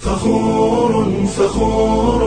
فخور فخور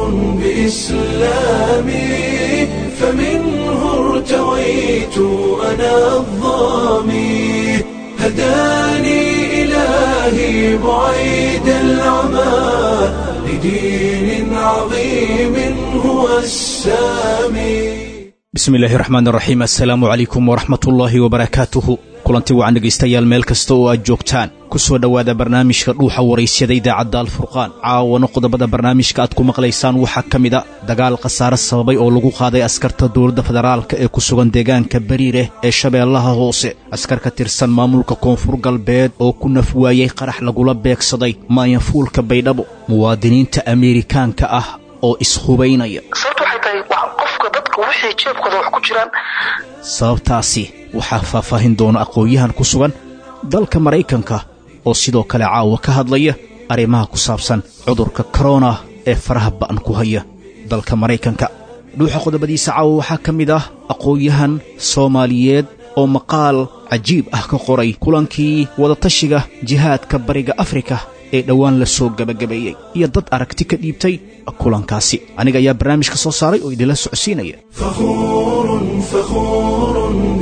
بإسلامي فمنه ارتويت أنا الظامي هداني إلهي بعيد العمى لدين عظيم هو السامي bismi illaahi raxmaan raxiim assalaamu calaykum waraxmatullaahi wabarakaatuhu kulanti wacan dhegaystayaal meel kasta oo aad joogtaan ku soo dhowaada barnaamijka dhuuxa waraysyada idaacadda alfurqaan caawana qodobada barnaamijka aad ku maqlaysaan waxaa ka mid a dagaal khasaare sababay oo lagu qaaday askarta dowladda federaalka ee ku sugan deegaanka bariireh ee shabeellaha hoose askar ka tirsan maamulka koonfur galbeed oo ku naf waayey qarax lagula beegsaday maayanfuulka baydhabo muwaadiniinta ameerikaanka ah oo ishubaynaya sababta waxay tahay wax qofka dadka wixii jeebkooda wax ku jiraan sababtaasi waxaa faahfaahin doona aqoon-yahan ku sugan dalka maraykanka oo sidoo kale caawa ka hadlaya arrimaha ku saabsan cudurka korona ee faraha ba'an ku haya dalka maraykanka dhuuxa qodobadiisa caawa waxaa ka mid ah aqoon-yahan soomaaliyeed oo maqaal cajiib ah ka qoray kulankii wadatashiga jihaadka bariga afrika ee dhowaan la soo gebagabeeyey iyo dad aragti ka dhiibtay kulankaasi aniga ayaa barnaamijka soo saaray oo idinla socodsiinaya فخور فخور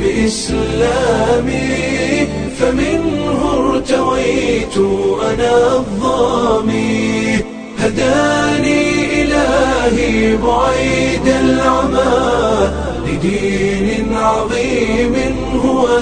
بإسلامي فمنه ارتويت أنا الظامي هداني إلهي بعيد العمى لدين عظيم هو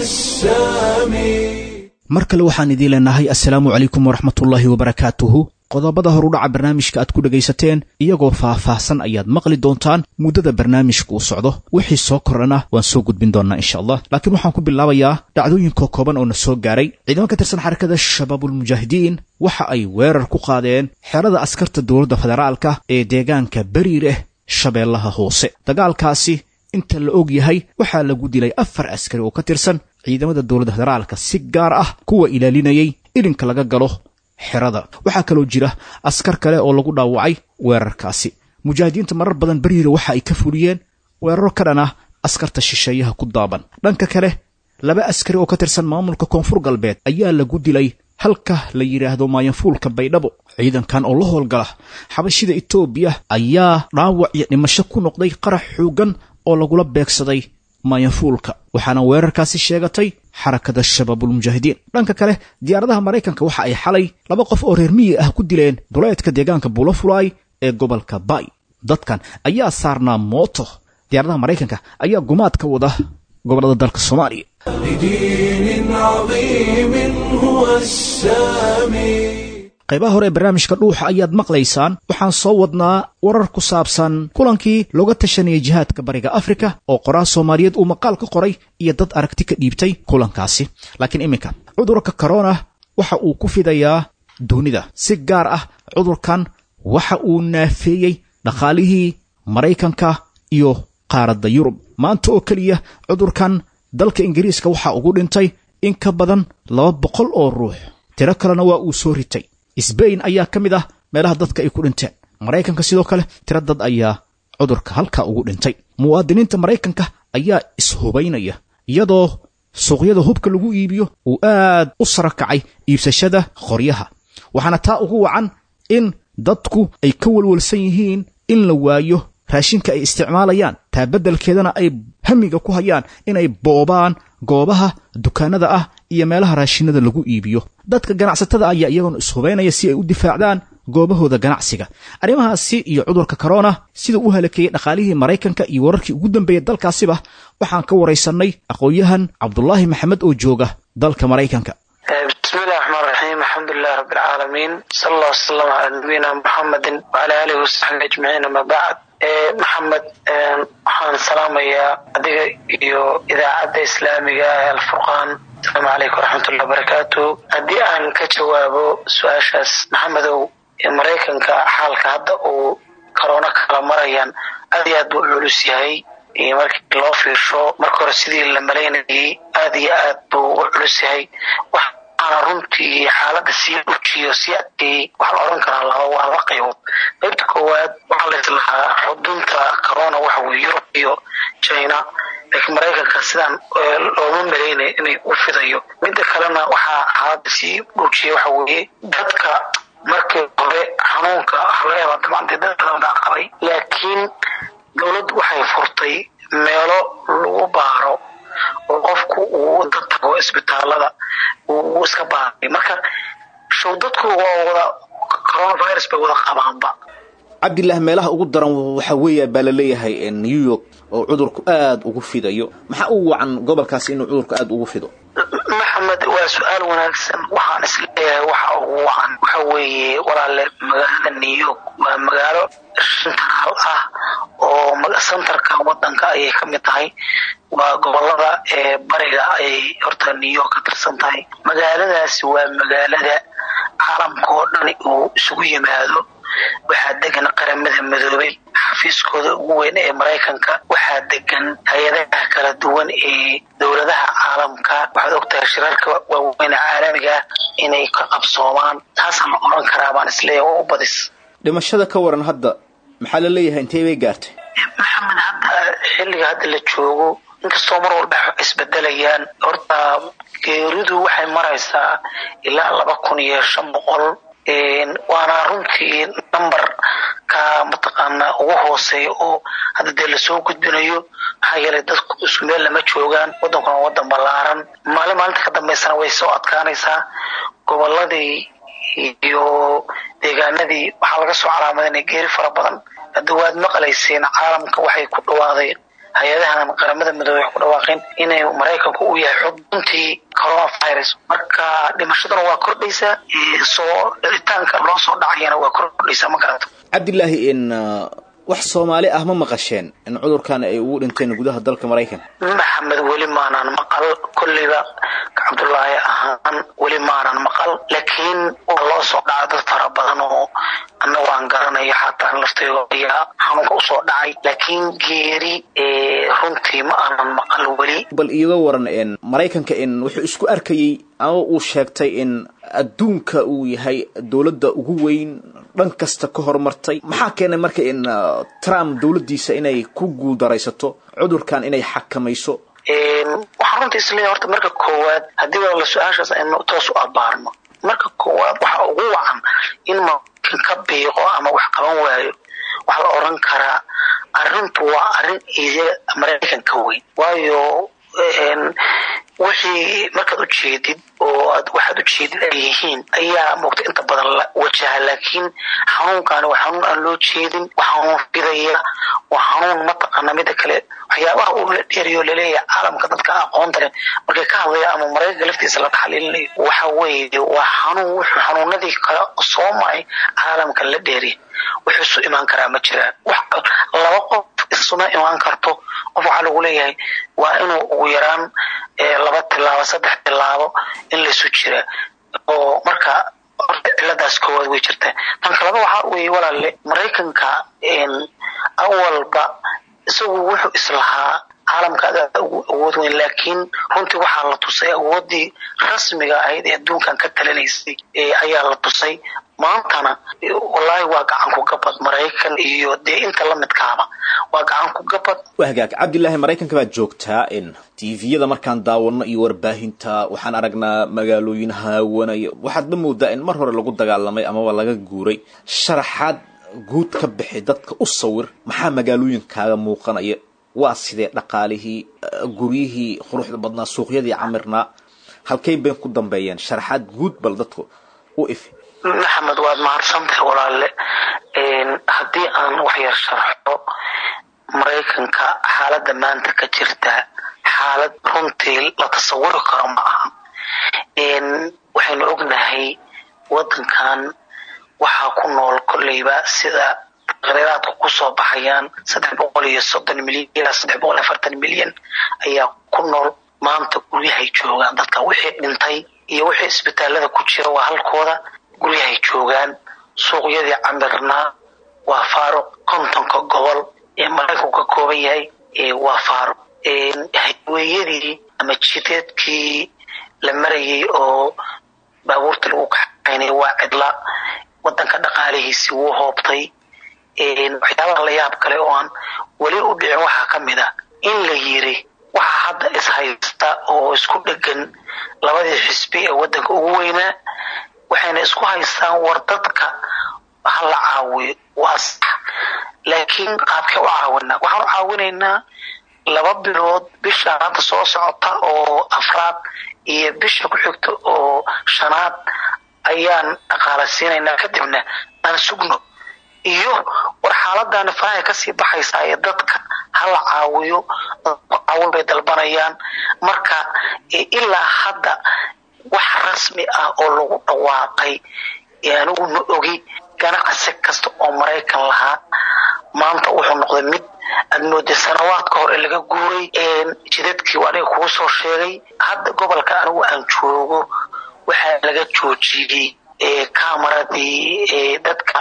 السامي mar kale waxaan idiin leenahay assalaamu calaykum waraxmatullaahi wabarakaatuhu qodobada horudhaca barnaamijka aad ku dhegaysateen iyagoo faah-faahsan ayaad maqli doontaan muddada barnaamijka uu socdo wixii soo kordhana waan soo gudbin doonnaa insha allah laakiin waxaan ku bilaabayaa dhacdooyinka kooban oo na soo gaaray ciidamo ka tirsan xarakada shabaabulmujaahidiin waxa ay weerar ku qaadeen xerada askarta dowladda federaalka ee deegaanka bariireh shabeellaha hoose dagaalkaasi inta la og yahay waxaa lagu dilay afar askari oo ka tirsan ciidamada dowladda federaalka si gaar ah kuwa ilaalinayay ilinka laga galo xerada waxaa kaloo jira askar kale oo lagu dhaawacay weerarkaasi mujaahidiinta marar badan beriira waxa ay ka fuliyeen weeraro ka dhan ah askarta shisheeyaha ku daaban dhanka kale laba askari oo ka tirsan maamulka koonfur galbeed ayaa lagu dilay halka la yidhaahdo maayanfuulka baydhabo ciidankan oo la howlgala xabashida etoobiya ayaa dhaawac iyo dhimasho ku noqday qarax xooggan oo lagula beegsaday maayanfuulka waxaana weerarkaasi sheegatay xarakada shabaabulmujaahidiin dhanka kale diyaaradaha maraykanka waxa ay xalay laba qof oo reer miyi ah ku dileen duleedka deegaanka buulafulaay ee gobolka bay dadkan ayaa saarnaa mooto diyaaradaha maraykanka ayaa gumaad ka wada gobollada dalka soomaaliya لدين عظيم هو السامي qaybaha hore ee barnaamijka dhuuxa ayaad maqlaysaan waxaan soo wadnaa warar ku saabsan kulankii looga tashanayay jihaadka bariga afrika oo qoraal soomaaliyeed uu maqaal ka qoray iyo dad aragti ka dhiibtay kulankaasi laakiin iminka cudurka korona waxa uu ku fidayaa dunida si gaar ah cudurkan waxa uu naafeeyey dhaqaalihii maraykanka iyo qaaradda yurub maanta oo keliya cudurkan dalka ingiriiska waxaa ugu dhintay in ka badan laba boqol oo ruux tiro kalena waa uu soo ritay sbain ayaa ka mid ah meelaha dadka ay ku dhinteen maraykanka sidoo kale tiro dad ayaa cudurka halkaa ugu dhintay muwaadiniinta maraykanka ayaa ishubaynaya iyadoo suuqyada hubka lagu iibiyo uu aad u sara kacay iibsashada qoryaha waxaana taa ugu wacan in dadku ay ka walwalsan yihiin in la waayo raashinka ay isticmaalayaan taa beddelkeedana ay hamiga ku hayaan inay boobaan goobaha dukaanada ah iyo meelaha raashinada lagu iibiyo dadka ganacsatada ayaa iyaguna ishubaynaya si ay u difaacdaan goobahooda ganacsiga arrimahaasi iyo cudurka korona siduu u halakeeyey dhaqaalihii maraykanka iyo wararkii ugu dambeeyey dalkaasiba waxaan ka waraysannay aqoon-yahan cabdulaahi maxamed oo jooga dalka maraykanka bismillahi raxmaan raxiim alxamdulilahi rabbi alcaalamiin sala allah wasalam calaa nabiyina muxamedin wacala aalihi wasaxbi ajmaciin ama bacd maxamed waxaan salaamayaa adiga iyo idaacadda islaamiga ee alfurqaan asalaamu calaykum waraxmatullahi wabarakaatu haddii aan ka jawaabo su-aashaas maxamedow maraykanka xaalka hadda uu korona kala marayaan aad iyo aad buu u culus yahay markii loo fiirsho marka hore sidii la malaynayay aad iyo aad buu u culus yahay waxaana runtii xaalada sii ujiyo sii adkeeyey waxaa la odhan karaa laba waa laba qaybood qaybta koowaad waxaa la islahaa xudunta corona waxa weye yurub iyo china laakiin maraykanka sidaan looma malaynay inay u fidayo midda kalena waxaa xaalada sii dhuujiya waxa weeye dadka markii hore xanuun xanuunka waxa laga yaabaa dabcan dee dad badan baa qabay laakiin dowladdu waxay furtay meelo lagu baaro oo qofku uu wada tago isbitaalada uu iska baaray marka show dadku waa wada coronavirus bay wada qabaanba cabdillaah meelaha ugu daran waxaa weeya baa laleeyahay new york oo cudurku aada ugu fidayo maxaa u wacan gobolkaasi inuu cudurku aada ugu fido maxamed waa su-aal wanaagsan waxaan isleeyahay waxa ugu wacan waxa weeye walaale magaalada new york waa magaalo sentral ah oo centerka wadanka ayay ka mid tahay waa gobolada ee bariga ayay horta new york ka tirsan tahay magaaladaasi waa magaalada caalamka oo dhan uu isugu yimaado waxaa degan qaramada midoobay xafiiskooda ugu weyn ee maraykanka waxaa degan hay-adaha kala duwan ee dowladaha caalamka waxaad ogtahay shirarka waaweyn caalamiga ah inay ka qabsoomaan taasaan la oran karaa baan isleeyahay oo u badis dhimashada ka waran hadda maxaa la leeyahay intee bay gaartay maxamed hadda xilliga hadda la joogo inkastoo mar walba isbedelayaan horta geeridu waxay maraysaa ilaa laba kun iyo shan boqol waana runtii number ka mataqaana ugu hooseeya oo hadda dee lasoo gudbinayo maxaa yeelay dadku isku meel lama joogaan wadankuna waa wadan ballaaran maalin maalinta ka dambaysana way soo adkaanaysaa goboladii iyo deegaanadii waxaa laga soo calaamadinay geeri fara badan hadda waad maqlayseen caalamka waxay ku dhawaaday hay-adahan qaramada midoobey waxay ku dhawaaqeen inay maraykanku uu yahay xubuntii coronavirus marka dhimashaduna waa kordhaysaa soo dhicitaanka loo soo dhacayana waa kordhaysaa ma garato cabdilaahi in wax soomaali ah ma maqasheen in cudurkan ay ugu dhinteen gudaha dalka maraykanka maxamed weli maanaan maqal kolleyba cabdullaahi ahaan weli maanaan maqal laakiin waa loo soo dhaca dad fara badan oo anna waan garanaya xataa laftaygo ayaa xanuunka usoo dhacay laakiin geeri runtii ma aanan maqal weli bal iiga waran in maraykanka in wuxuu isku arkayey ama uu sheegtay in adduunka uu yahay dowladda ugu weyn dhan kasta ka horumartay maxaa keenay marka in trump dowladdiisa inay ku guuldaraysato cudurkan inay xakamayso waxaan runtii isleeyahay horta marka koowaad haddii wala su-aashaas aynu toos u abaarno marka koowaad waxa ugu wacan in maraykan ka biiqo ama wax qaban waayo waxaa la oran karaa arrintu waa arrin iidiya maraykan ka weyn waayo wixii markaad u jeedid oo aad waxaad u jeedid ay yihiin ayaa moogta inta badan la wajaha laakiin xanuunkaani waa xanuun aan loo jeedin waa xanuun fidaya waa xanuun mataqaana mida kale waxyaabaha uu la dheeriyo laleeyahay caalamka dadka aqoonta leh markay ka hadlaya ama maraykanka laftiisa la taxliilinayo waxa weeye waa xanuun wuxuu xanuunadii kale soo maray caalamka la dheeriya wuxuu isu imaan karaa ma jiraan laba qof isuma imaan karto qof waxaa lagu leeyahay waa inuu ugu yaraan laba tilaabo saddex tilaabo in laysu jira oo marka horta ciladaas koowaad way jirtaa tan kaleba waxaa weeye walaale maraykanka awalba isagu wuxuu islahaa caalamka adaa ugu awood weyn laakiin runtii waxaa la tusay awooddii rasmiga ahayd ee adduunkan ka talinaysay ayaa la tusay maantana wallaahi waa gacan ku gabad maraykan iyo dee inta la midkaaba waa gacan ku gabad waa hagaag cabdilaahi maraykanka baad joogtaa in tviyada markaan daawano iyo warbaahinta waxaan aragnaa magaalooyin haawanaya waxaadba moodaa in mar hore lagu dagaalamay amaba laga guuray sharaxaad guud ka bixi dadka u sawir maxaa magaalooyinkaaga muuqanaya waa sidee dhaqaalihii guryihii quruxda badnaa suuqyadii camirnaa halkay bay ku dambeeyeen sharaxaad guud bal dadku u ifi maxamed waad mahadsantahay walaale haddii aan wax yar sharxo maraykanka xaaladda maanta ka jirta xaalad runtii la tasawuri karo ma aha waxaynu ognahay wadankan waxaa ku nool kolleyba sida taqriiraadku kusoo baxayaan saddex boqol iyo soddon milyan ilaa saddex boqol afartan milyan ayaa ku nool maanta guryahay joogaan dadka wixii dhintay iyo wixii isbitaalada ku jira waa halkooda guryahay joogaan suuqyadii camirnaa waa faaruq kontonka gobol ee maraykanku ka kooban yahay waa faaruq hayweeyadii ama jideedkii la marayay oo baabuurta lagu kaxaynay waa cidla wadanka dhaqaalihiisi wuu hoobtay waxyaabaha la yaab kale oo aan weli u dhicin waxaa ka mid a in la yiri waxaa hadda ishaysta oo isku dhegan labadii xisbi ee wadanka ugu weynaa waxayna isku haystaan war dadka ha la caawiyo waa sax laakiin qaabkee u caawinaa waxaan u caawinaynaa laba bilood bisha hadda soo socota oo afraad iyo bisha ku xigta oo shanaad ayaan dhaqaala siinaynaa kadibna aan sugno iyo war xaaladani farahay kasii baxaysaa ee dadka hala caawiyo caawin bay dalbanayaan marka ilaa hadda wax rasmi ah oo lagu dhawaaqay anigu ma ogi ganacsi kasta oo maraykan lahaa maanta wuxuu noqday mid aad mooday sanawaad ka hor ee laga guuray jidadkii waa aniga kugu soo sheegay hadda gobolka anigu aan joogo waxaa laga joojiyey kamaradii dadka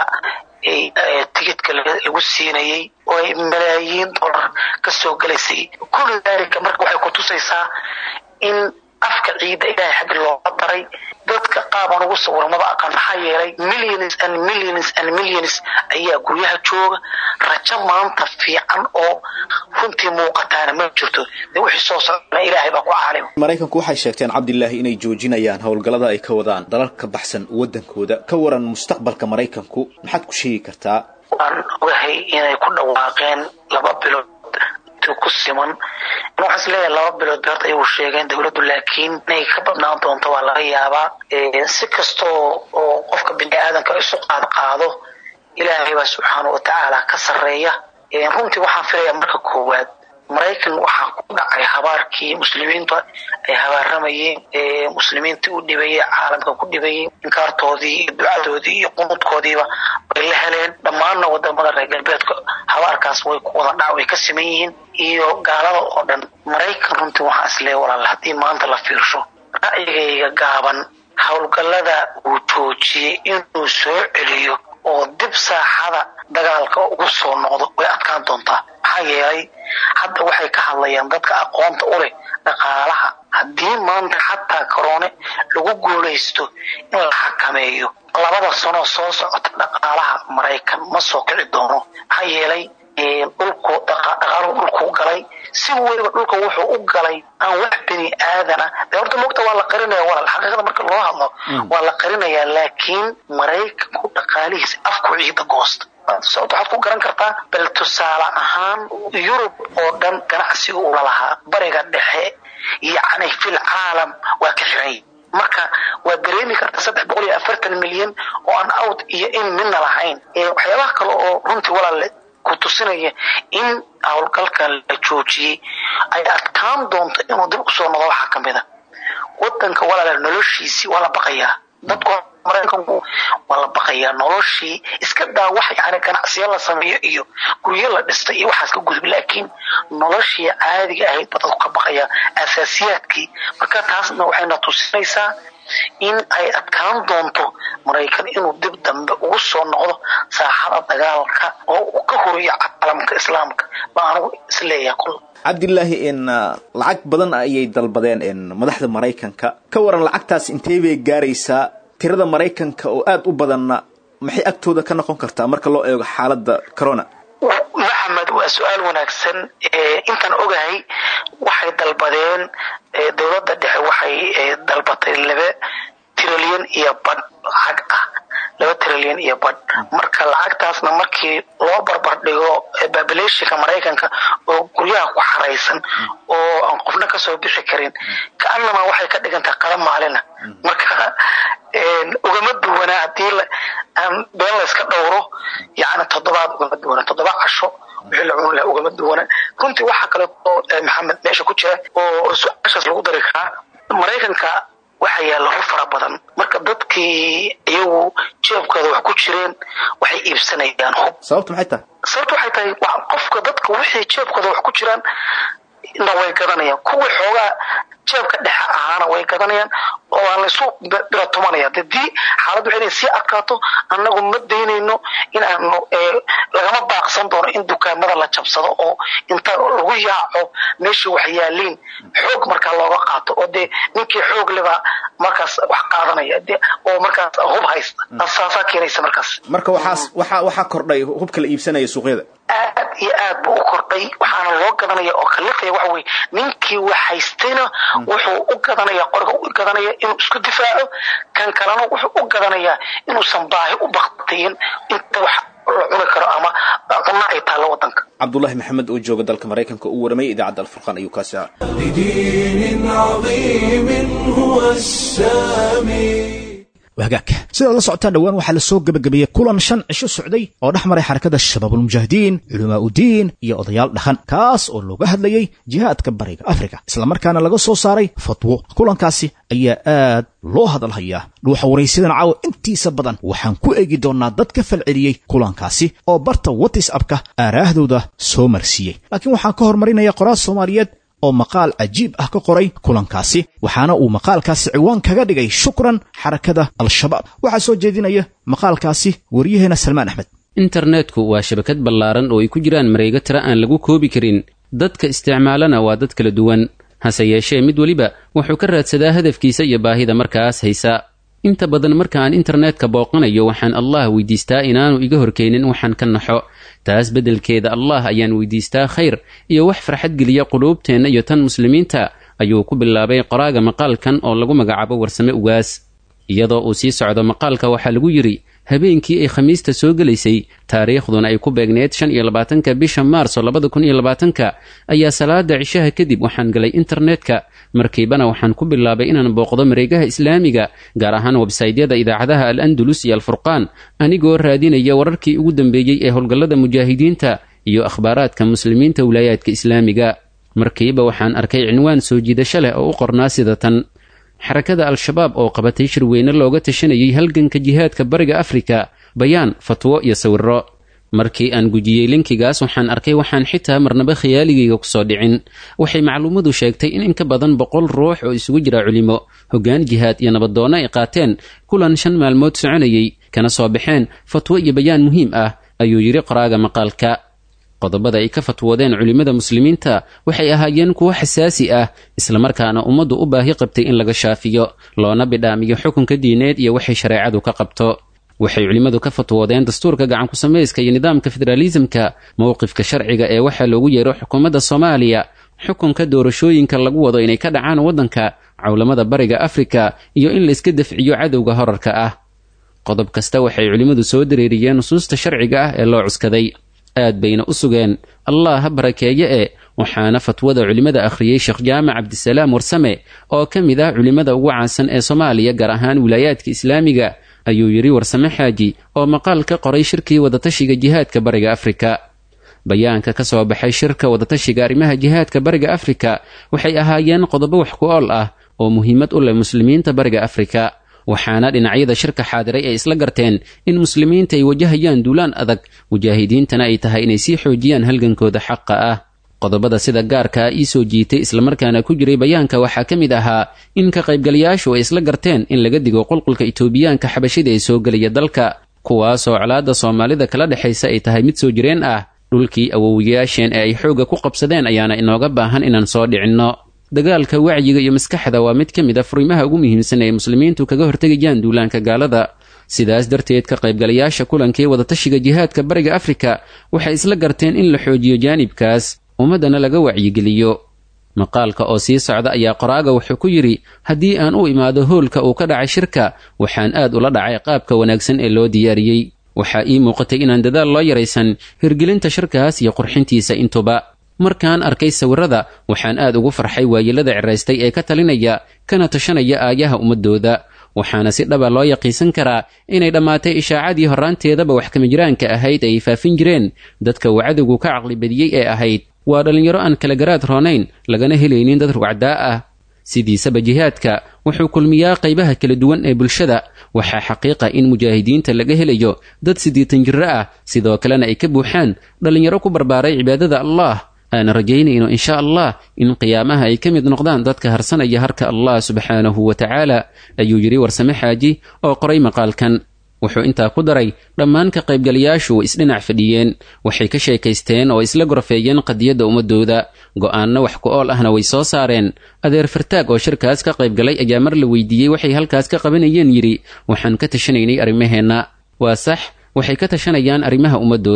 tigidka lagu siinayay oo ay malaayiin dollar kasoo gelaysay kulli daalika marka waxay kutusaysaa in afka ciida ilaahay xaggi looga daray dadka qaabaan ugu sawira maba aqaan maxaa yeelay millions and millions and millions ayaa guryaha jooga rajo maanta fiican oo runtii muuqataana ma jirto dee wixii soo socdana ilaahay baa ku caalim maraykanku waxay sheegteen cabdilaahi inay joojinayaan howlgallada ay ka wadaan dalal ka baxsan waddankooda ka waran mustaqbalka maraykanku maxaad ku sheegi kartaa waan ogahay inay ku dhawaaqeen laba bilood ku siman waxaan is leeyahay laba bilood beerta ayuu sheegeen dowladdu laakiin inay ka badnaan doonto waa laga yaabaa si kastoo oo qofka bini aadanka isu qaad qaado ilaahay baa subxaana wa tacaala ka sarreeya runtii waxaan filayaa marka koowaad maraykan waxaa ku dhacay habaarkii muslimiinta ay habaaramayeen muslimiintii u dhibayey caalamka ku dhibayey inkaartoodii iyo ducadoodii iyo qunuudkoodiiba way la heleen dhammaanna wadamada reer galbeedka habaarkaas way ku wada dhac way ka siman yihiin iyo gaalada oo dhan maraykan runtii waxaa isleeya walaal haddii maanta la fiirsho ra'yigayga gaaban howlgallada uu joojiyey inuu soo celiyo oo dib saaxada dagaalka ugu soo noqdo way adkaan doontaa maxaa yeelay hadda waxay ka hadlayaan dadka aqoonta u leh dhaqaalaha haddii maanta xataa korone lagu guulaysto in la xakameeyo labada sanoo soo socota dhaqaalaha maraykan ma soo kici doono maxaa yeelay dhulku dhaqaaluhu dhulkuu galay si weliba dhulka wuxuu u galay aan wax bini aadana de horta mogta waa la qarinaya walaal xaqiiqada marka loo hadlo waa la qarinayaa laakiin maraykanku dhaqaalihiisa afku ciida goosta sababta waxaad ku garan kartaa bal tusaale ahaan yurub oo dhan ganacsiga ula lahaa bariga dhexe yacni fil caalam waa ka xiran marka waa dareemi karta saddex boqol iyo afartan milyan oo aan out iyo in midna lahayn waxyaabaha kale oo runtii walaale ku tusinaya in howlgalkan la joojiyey ay adkaan doonto inuu dib usoo noqdo waxaa ka mid a wadanka walaale noloshiisii waa la baqayaa dadku maraykanku waa la baqayaa noloshii iska daa wax yani ganacsiyo la sameeyo iyo guryo la dhistay iyo waxaas ka gudub laakiin noloshii caadiga ahayd ba dadku ka baqayaa asaasiyaadkii marka taasna waxayna tusinaysaa in ay adkaan doonto maraykan inuu dib dambe ugu soo noqdo saaxada dagaalka oo uu ka horiyo caalamka islaamka baa anigu isleeyaha kul cabdilaahi in lacag badan ayay dalbadeen in madaxda maraykanka ka waran lacagtaas intee bay gaaraysaa tirada maraykanka oo aada u badanna maxay agtooda ka noqon kartaa marka loo eego xaaladda corona maxamed waa su-aal wanaagsan intaan ogahay waxay dalbadeen dowladda dhexe waxay dalbatay laba trilyan iyo badh lacag ah laba trilyan iyo badh marka lacagtaasna markii loo barbar dhigo babilationka maraykanka oo guryaha ku xaraysan oo aan qofna kasoo bixi karin kaanama waxay ka dhigantahay qada maalina marka ugama duwanaa hadii aan been layska dhowro yani toddobaad ugama duwana toddoba casho wixii la cuni laha ugama duwana runtii waxaa kale oo maxamed meesha ku jira oo su-aashaas lagu dari karaa maraykanka waxa yaalla hor fara badan marka dadkii iyagu jeebkooda wax ku jireen waxay iibsanayaan hub sababtu maxay tahay sababtu waxay tahay qofka dadka wixii jeebkooda wax ku jiraan na way gadanayaan kuwii xoogaa jeebka dhexe ahaana way gadanayaan oo aan laysu bira tumanaya hadii xaaladdu waxay inay sii adkaato annagu ma daynayno in aanu lagama baaqsan doono in dukaamada la jabsado oo inta lagu yaaco meeshii wax yaaliin xoog markaa looga qaato oo dee ninkii xoog leba markaas wax qaadanaya de oo markaas hub haysta saasaa keenaysa markaas marka waxaas waxaa waxaa kordhay hubka la iibsanaya suuqyada aad iyo aad buu u kordhay waxaana loo gadanaya oo kalifaya waxa weye ninkii wax haystayna wuxuu u gadanaya qoriga u gadanaya inuu isku difaaco kan kalena wuxuu u gadanayaa inuusan baahi u baktiyin inta wax la cuni karo ama cunno ay taallo wadanka cabdulaahi maxamed oo jooga dalka maraykanka u waramay idaacadda alfurqaan ayuu kaasi ah لدين عظيم هو السامي wahagaag sidaad la socotaan dhowaan waxaa la soo gebagabeeyey kulan shan cisho socday oo dhex maray xarakada shabaabulmujaahidiin culamaa udiin iyo odayaal dhaqan kaas oo looga hadlayey jihaadka bariga afrika islamarkaana laga soo saaray fatwo kulankaasi ayaa aad loo hadalhayaa dhuuxa waraysiyadan caawa intiisa badan waxaan ku eegi doonnaa dad ka falceliyey kulankaasi oo barta watisapka aaraahdooda soo marsiiyey laakiin waxaan ka hormarinaya qoraal soomaaliyeed oo maqaal cajiib ah ka qoray kulankaasi waxaana uu maqaalkaasi ciwaan kaga dhigay shukran xarakada al-shabaab waxaa soo jeedinaya maqaalkaasi waryaheena salmaan axmed internetku waa shabakad ballaaran oo ay ku jiraan mareego tira aan lagu koobi karin dadka isticmaalana waa dad kala duwan hase yeeshee mid weliba wuxuu ka raadsadaa hadafkiisa iyo baahida markaas haysa inta badan marka aan internetka booqanayo waxaan allah weydiistaa inaanu iga horkeenin waxaan ka naxo taas beddelkeeda allah ayaan weydiistaa khayr iyo wax farxad geliya quluubteenna iyo tan muslimiinta ayuu ku bilaabay qoraaga maqaalkan oo lagu magacaabo warsame ugaas iyadoo uu sii socdo maqaalka waxaa lagu yidhi habeenkii ay khamiista soo gelaysay taariikhduna ay ku beegneed shan iyo labaatanka bisha maarso labada kun iyo labaatanka ayaa salaada cishaha kadib waxaan galay internetka markiibana waxaan ku bilaabay inaan booqdo mareegaha islaamiga gaar ahaan websaydyada idaacadaha al andalus iyo alfurqaan anigoo raadinaya wararkii ugu dambeeyey ee howlgallada mujaahidiinta iyo akhbaaraadka muslimiinta wilaayaadka islaamiga markiiba waxaan arkay cinwaan soo jiidasho leh oo u qornaa sida tan xarakada al-shabaab oo qabatay shirweyne looga tashanayay halganka jihaadka bariga afrika bayaan fatwo iyo sawiro markii aan gujiyey linkigaas waxaan arkay waxaan xitaa marnaba khiyaaligayga kusoo dhicin waxay macluumadu sheegtay in in ka badan boqol ruux oo isugu jira culimo hoggaan jihaad iyo nabadoonno ay qaateen kulan shan maalmood soconayay kana soo baxeen fatwo iyo bayaan muhiim ah ayuu yidhi qoraaga maqaalka qodobada ay ka fatwoodeen culimmada muslimiinta waxay ahaayeen kuwo xasaasi ah islamarkaana ummaddu u baahi qabtay in laga shaafiyo loona bidhaamiyo xukunka diineed iyo waxay shareecadu ka qabto waxay culimmadu ka fatwoodeen dastuurka gacanku samayska iyo nidaamka federaalisamka mowqifka sharciga ee waxaa loogu yeero xukuumadda soomaaliya xukunka doorashooyinka lagu wado inay ka dhacaan waddanka cawlamada bariga afrika iyo in layska dafciyo cadowga horarka ah qodob kasta waxay culimmadu soo dareeriyeen nusuusta sharciga ah ee loo cuskaday aad bayna u sugeen allah ha barakeeye e waxaana fatwada culimmada akhriyey sheekh jaamac cabdisalaam warsame oo ka mid ah culimmada ugu caansan ee soomaaliya gaar ahaan wilaayaadka islaamiga ayuu yidhi warsame xaaji oo maqaal ka qoray shirkii wadatashiga jihaadka bariga afrika bayaanka ka soo baxay shirka wadatashiga arrimaha jihaadka bariga afrika waxay ahaayeen qodobo wax ku ool ah oo muhiimad u leh muslimiinta bariga afrika waxaana dhinacyada shirka xaadiray ay isla garteen in muslimiinta ay wajahayaan duulaan adag mujaahidiintana ay tahay inay sii xoojiyaan halgankooda xaqa ah qodobada sida gaarka ah ii soo jiitay islamarkaana ku jiray bayaanka waxaa ka mid ahaa in ka qaybgalayaashu ay isla garteen in laga digo qulqulka itoobiyaanka xabashida ee soo gelaya dalka kuwaasoo colaadda soomaalida kala dhexaysa ay tahay mid soo jireen ah dhulkii awowiyaasheen ee ay xoogga ku qabsadeen ayaana inooga baahan inaan soo dhicinno dagaalka wacyiga iyo maskaxda waa mid ka mid a furimaha ugu muhiimsan ee muslimiintu kaga hortegayaan duulaanka gaalada sidaas darteed ka qaybgalayaasha kulankii wadatashiga jihaadka bariga afrika waxay isla garteen in la xoojiyo jaanibkaas ummaddana laga wacyigeliyo maqaalka oo sii socda ayaa qoraaga wuxuu ku yidhi haddii aan u imaado hoolka uu ka dhacay shirka waxaan aad ula dhacay qaabka wanaagsan ee loo diyaariyey waxaa ii muuqatay inaan dadaal loo yaraysan hirgelinta shirkaas iyo qurxintiisa intuba markaan arkay sawirada waxaan aad ugu farxay waayelada ciraystay ee ka talinaya kana tashanaya aayaha ummadooda waxaana si dhaba loo yaqiinsan karaa inay dhammaatay ishaacadii horraanteedaba wax kamijiraanka ahayd ay faafin jireen dadka uu cadowgu ka caqli badiyey ee ahayd waa dhallinyaro aan kala garaad roonayn lagana helaynin dad rugcdaa ah sidiisaba jihaadka wuxuu kulmiyaa qaybaha kala duwan ee bulshada waxaa xaqiiqa in mujaahidiinta laga helayo dad siddeetan jirro ah sidoo kalena ay ka buuxaan dhallinyaro ku barbaaray cibaadada allah aana rajaynayno insha allah in qiyaamaha ay ka mid noqdaan dadka harsanaya harka allah subxaanahu wa tacaala ayuu yidhi warsame xaaji oo qoray maqaalkan wuxuu intaa ku daray dhammaan ka qaybgalayaashu way isdhinac fadhiyeen waxay ka sheekaysteen oo isla gorfeeyeen qadiyadda ummadooda go'aanno wax ku ool ahna way soo saareen adeer fartaag oo shirkaas ka qaybgalay ayaa mar la weydiiyey waxay halkaas ka qabanayeen yidhi waxaan ka tashanaynay arrimaheenna waa sax waxay ka tashanayaan arrimaha ummadooda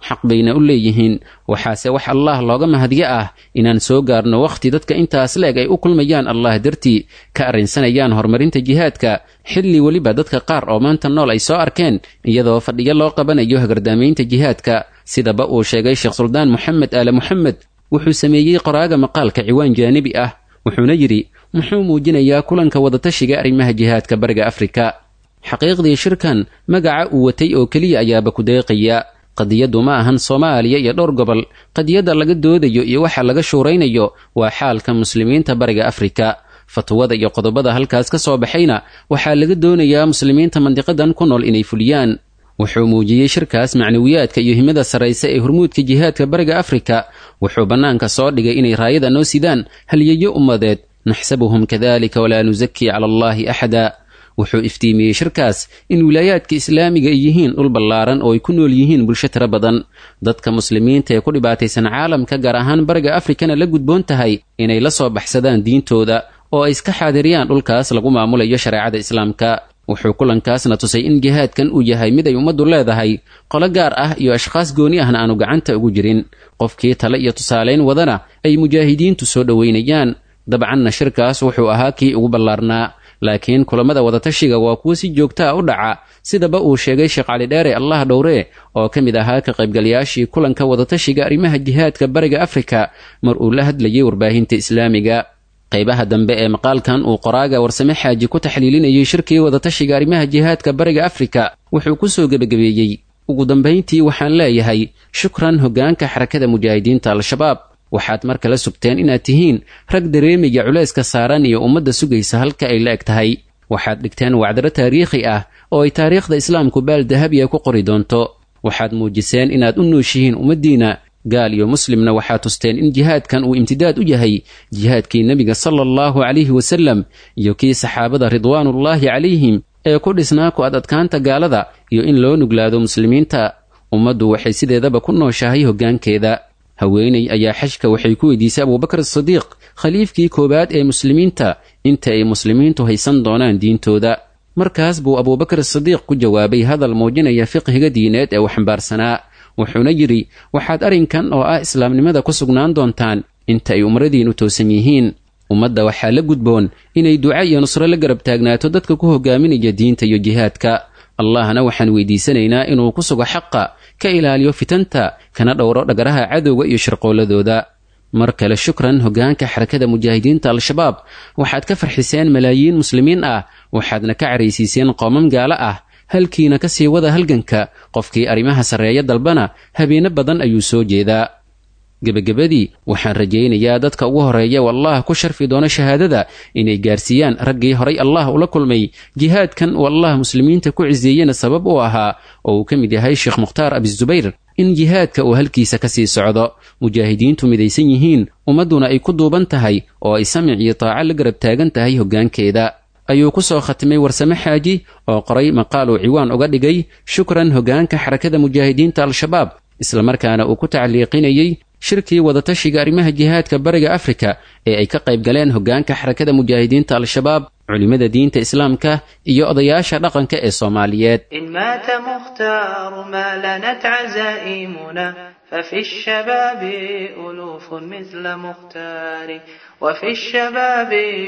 xaq bayna u leeyihiin waxaase wax allaah looga mahadyo ah inaan soo gaarno wakhti dadka intaas la-eg ay u kulmayaan allah dartii ka arrinsanayaan horumarinta jihaadka xilli weliba dadka qaar oo maanta nool ay soo arkeen iyadoo fadhiyo loo qabanayo hagardaamaynta jihaadka sidaba uu sheegay sheekh suldaan moxamed aale moxamed wuxuu sameeyey qoraaga maqaalka ciwaan jaanibi ah wuxuuna yidhi muxuu muujinayaa kulanka wadatashiga arrimaha jihaadka bariga afrika xaqiiqdii shirkan magaca uu watay oo keliya ayaaba ku deeqaya qadiyaddu ma ahan soomaaliya iyo dhowr gobol qadiyadda laga doodayo iyo waxa laga shuuraynayo waa xaalka muslimiinta bariga afrika fatwada iyo qodobada halkaas ka soo baxayna waxaa laga doonayaa muslimiinta mandiqadan ku nool inay fuliyaan wuxuu muujiyey shirkaas macnawiyaadka iyo himada sarraysa ee hormuudka jihaadka bariga afrika wuxuu bannaanka soo dhigay inay raayada noo sidaan halyeeyo ummadeed naxsabuhum kadalika walaa nusakii cala allaahi axada wuxuu iftiimiyey shirkaas in wilaayaadka islaamiga ay yihiin dhul ballaaran oo ay ku nool yihiin bulsho tiro badan dadka muslimiinta ee ku dhibaataysan caalamka gaar ahaan bariga afrikana la gudboon tahay inay la soo baxsadaan diintooda oo ay iska xaadiriyaan dhulkaas lagu maamulayo shareecada islaamka wuxuu kulankaasna tusay in jihaadkan uu yahay mid ay ummaddu leedahay qolo gaar ah iyo ashkhaas gooni ahna aanu gacanta ugu jirin qofkii tale iyo tusaalayn wadana ay mujaahidiintu soo dhoweynayaan dabcanna shirkaas wuxuu ahaa kii ugu ballaarnaa laakiin kulammada wadatashiga waa kuwo si joogta a u dhaca sidaba uu sheegay sheekh cali dheere allah dhowree oo ka mid ahaa ka qaybgalayaashii kulanka wadatashiga arrimaha jihaadka bariga afrika mar uu la hadlayay warbaahinta islaamiga qaybaha dambe ee maqaalkan uu qoraaga warsame xaaji ku taxliilinayay shirkii wadatashiga arrimaha jihaadka bariga afrika wuxuu ku soo gebagabeeyey ugu dambayntii waxaan leeyahay shukran hoggaanka xarakada mujaahidiinta al-shabaab waxaad mar kale sugteen inaad tihiin rag dareemaya culayska saaran iyo ummadda sugaysa halka ay la eg tahay waxaad dhigteen wacdaro taariikhi ah oo ay taariikhda islaamku baal dahabiya ku qori doonto waxaad muujiseen inaad u nooshihiin ummaddiinna gaal iyo muslimna waxaa tusteen in jihaadkan uu imtidaad u yahay jihaadkii nebiga sala allahu calayhi wasallam iyo kii saxaabada ridwaanullaahi calayhim ee ku dhisnaa ku ad adkaanta gaalada iyo in loo nuglaado muslimiinta ummaddu waxay sideedaba ku nooshahay hoggaankeeda haweeney ayaa xajka waxay ku weydiisay abuubakar sadiiq khaliifkii koowaad ee muslimiinta inta ay muslimiintu haysan doonaan diintooda markaas buu abuubakar sadiiq ku jawaabay hadal muujinaya fiqhiga diineed ee uu xambaarsanaa wuxuuna yidhi waxaad arrinkan oo ah islaamnimada ku sugnaan doontaan inta ay umradiinnu toosan yihiin ummadda waxaa la gudboon inay duca iyo nusro la garab taagnaato dadka ku hogaaminaya diinta iyo jihaadka allahna waxaan weydiisanaynaa inuu ku sugo xaqa ka ilaaliyo fitanta kana dhowro dhagaraha cadowga iyo shirqooladooda mar kale shukran hoggaanka xarakada mujaahidiinta al-shabaab waxaad ka farxiseen malaayiin muslimiin ah waxaadna ka caraysiiseen qoomam gaalo ah halkiina ka sii wada halganka qofkii arrimaha sarreeya dalbana habeeno badan ayuu soo jeedaa gebagabadii waxaan rajaynayaa dadka ugu horeeya oo allah ku sharfi doono shahaadada inay gaarsiiyaan raggii horay allah ula kulmay jihaadkan uu allah muslimiinta ku ciseeyena sabab u ahaa oo uu ka mid yahay sheekh mukhtaar abisubayr in jihaadka uu halkiisa ka sii socdo mujaahidiintu midaysan yihiin ummadduna ay ku duuban tahay oo ay samic iyo taaco la garab taagan tahay hoggaankeeda ayuu ku soo khatimay warsame xaaji oo qoray maqaal uu ciwaan uga dhigay shukran hoggaanka xarakada mujaahidiinta al-shabaab islamarkaana uu ku tacliiqinayey shirkii wadatashiga arrimaha jihaadka bariga afrika ee ay ka qayb galeen hoggaanka xarakada mujaahidiinta al-shabaab culimmada diinta islaamka iyo odayaasha dhaqanka ee soomaaliyeed إن مات مختار ما لنت عزائمنا ففي الشباب ألوف مثل مختار وفي الشباب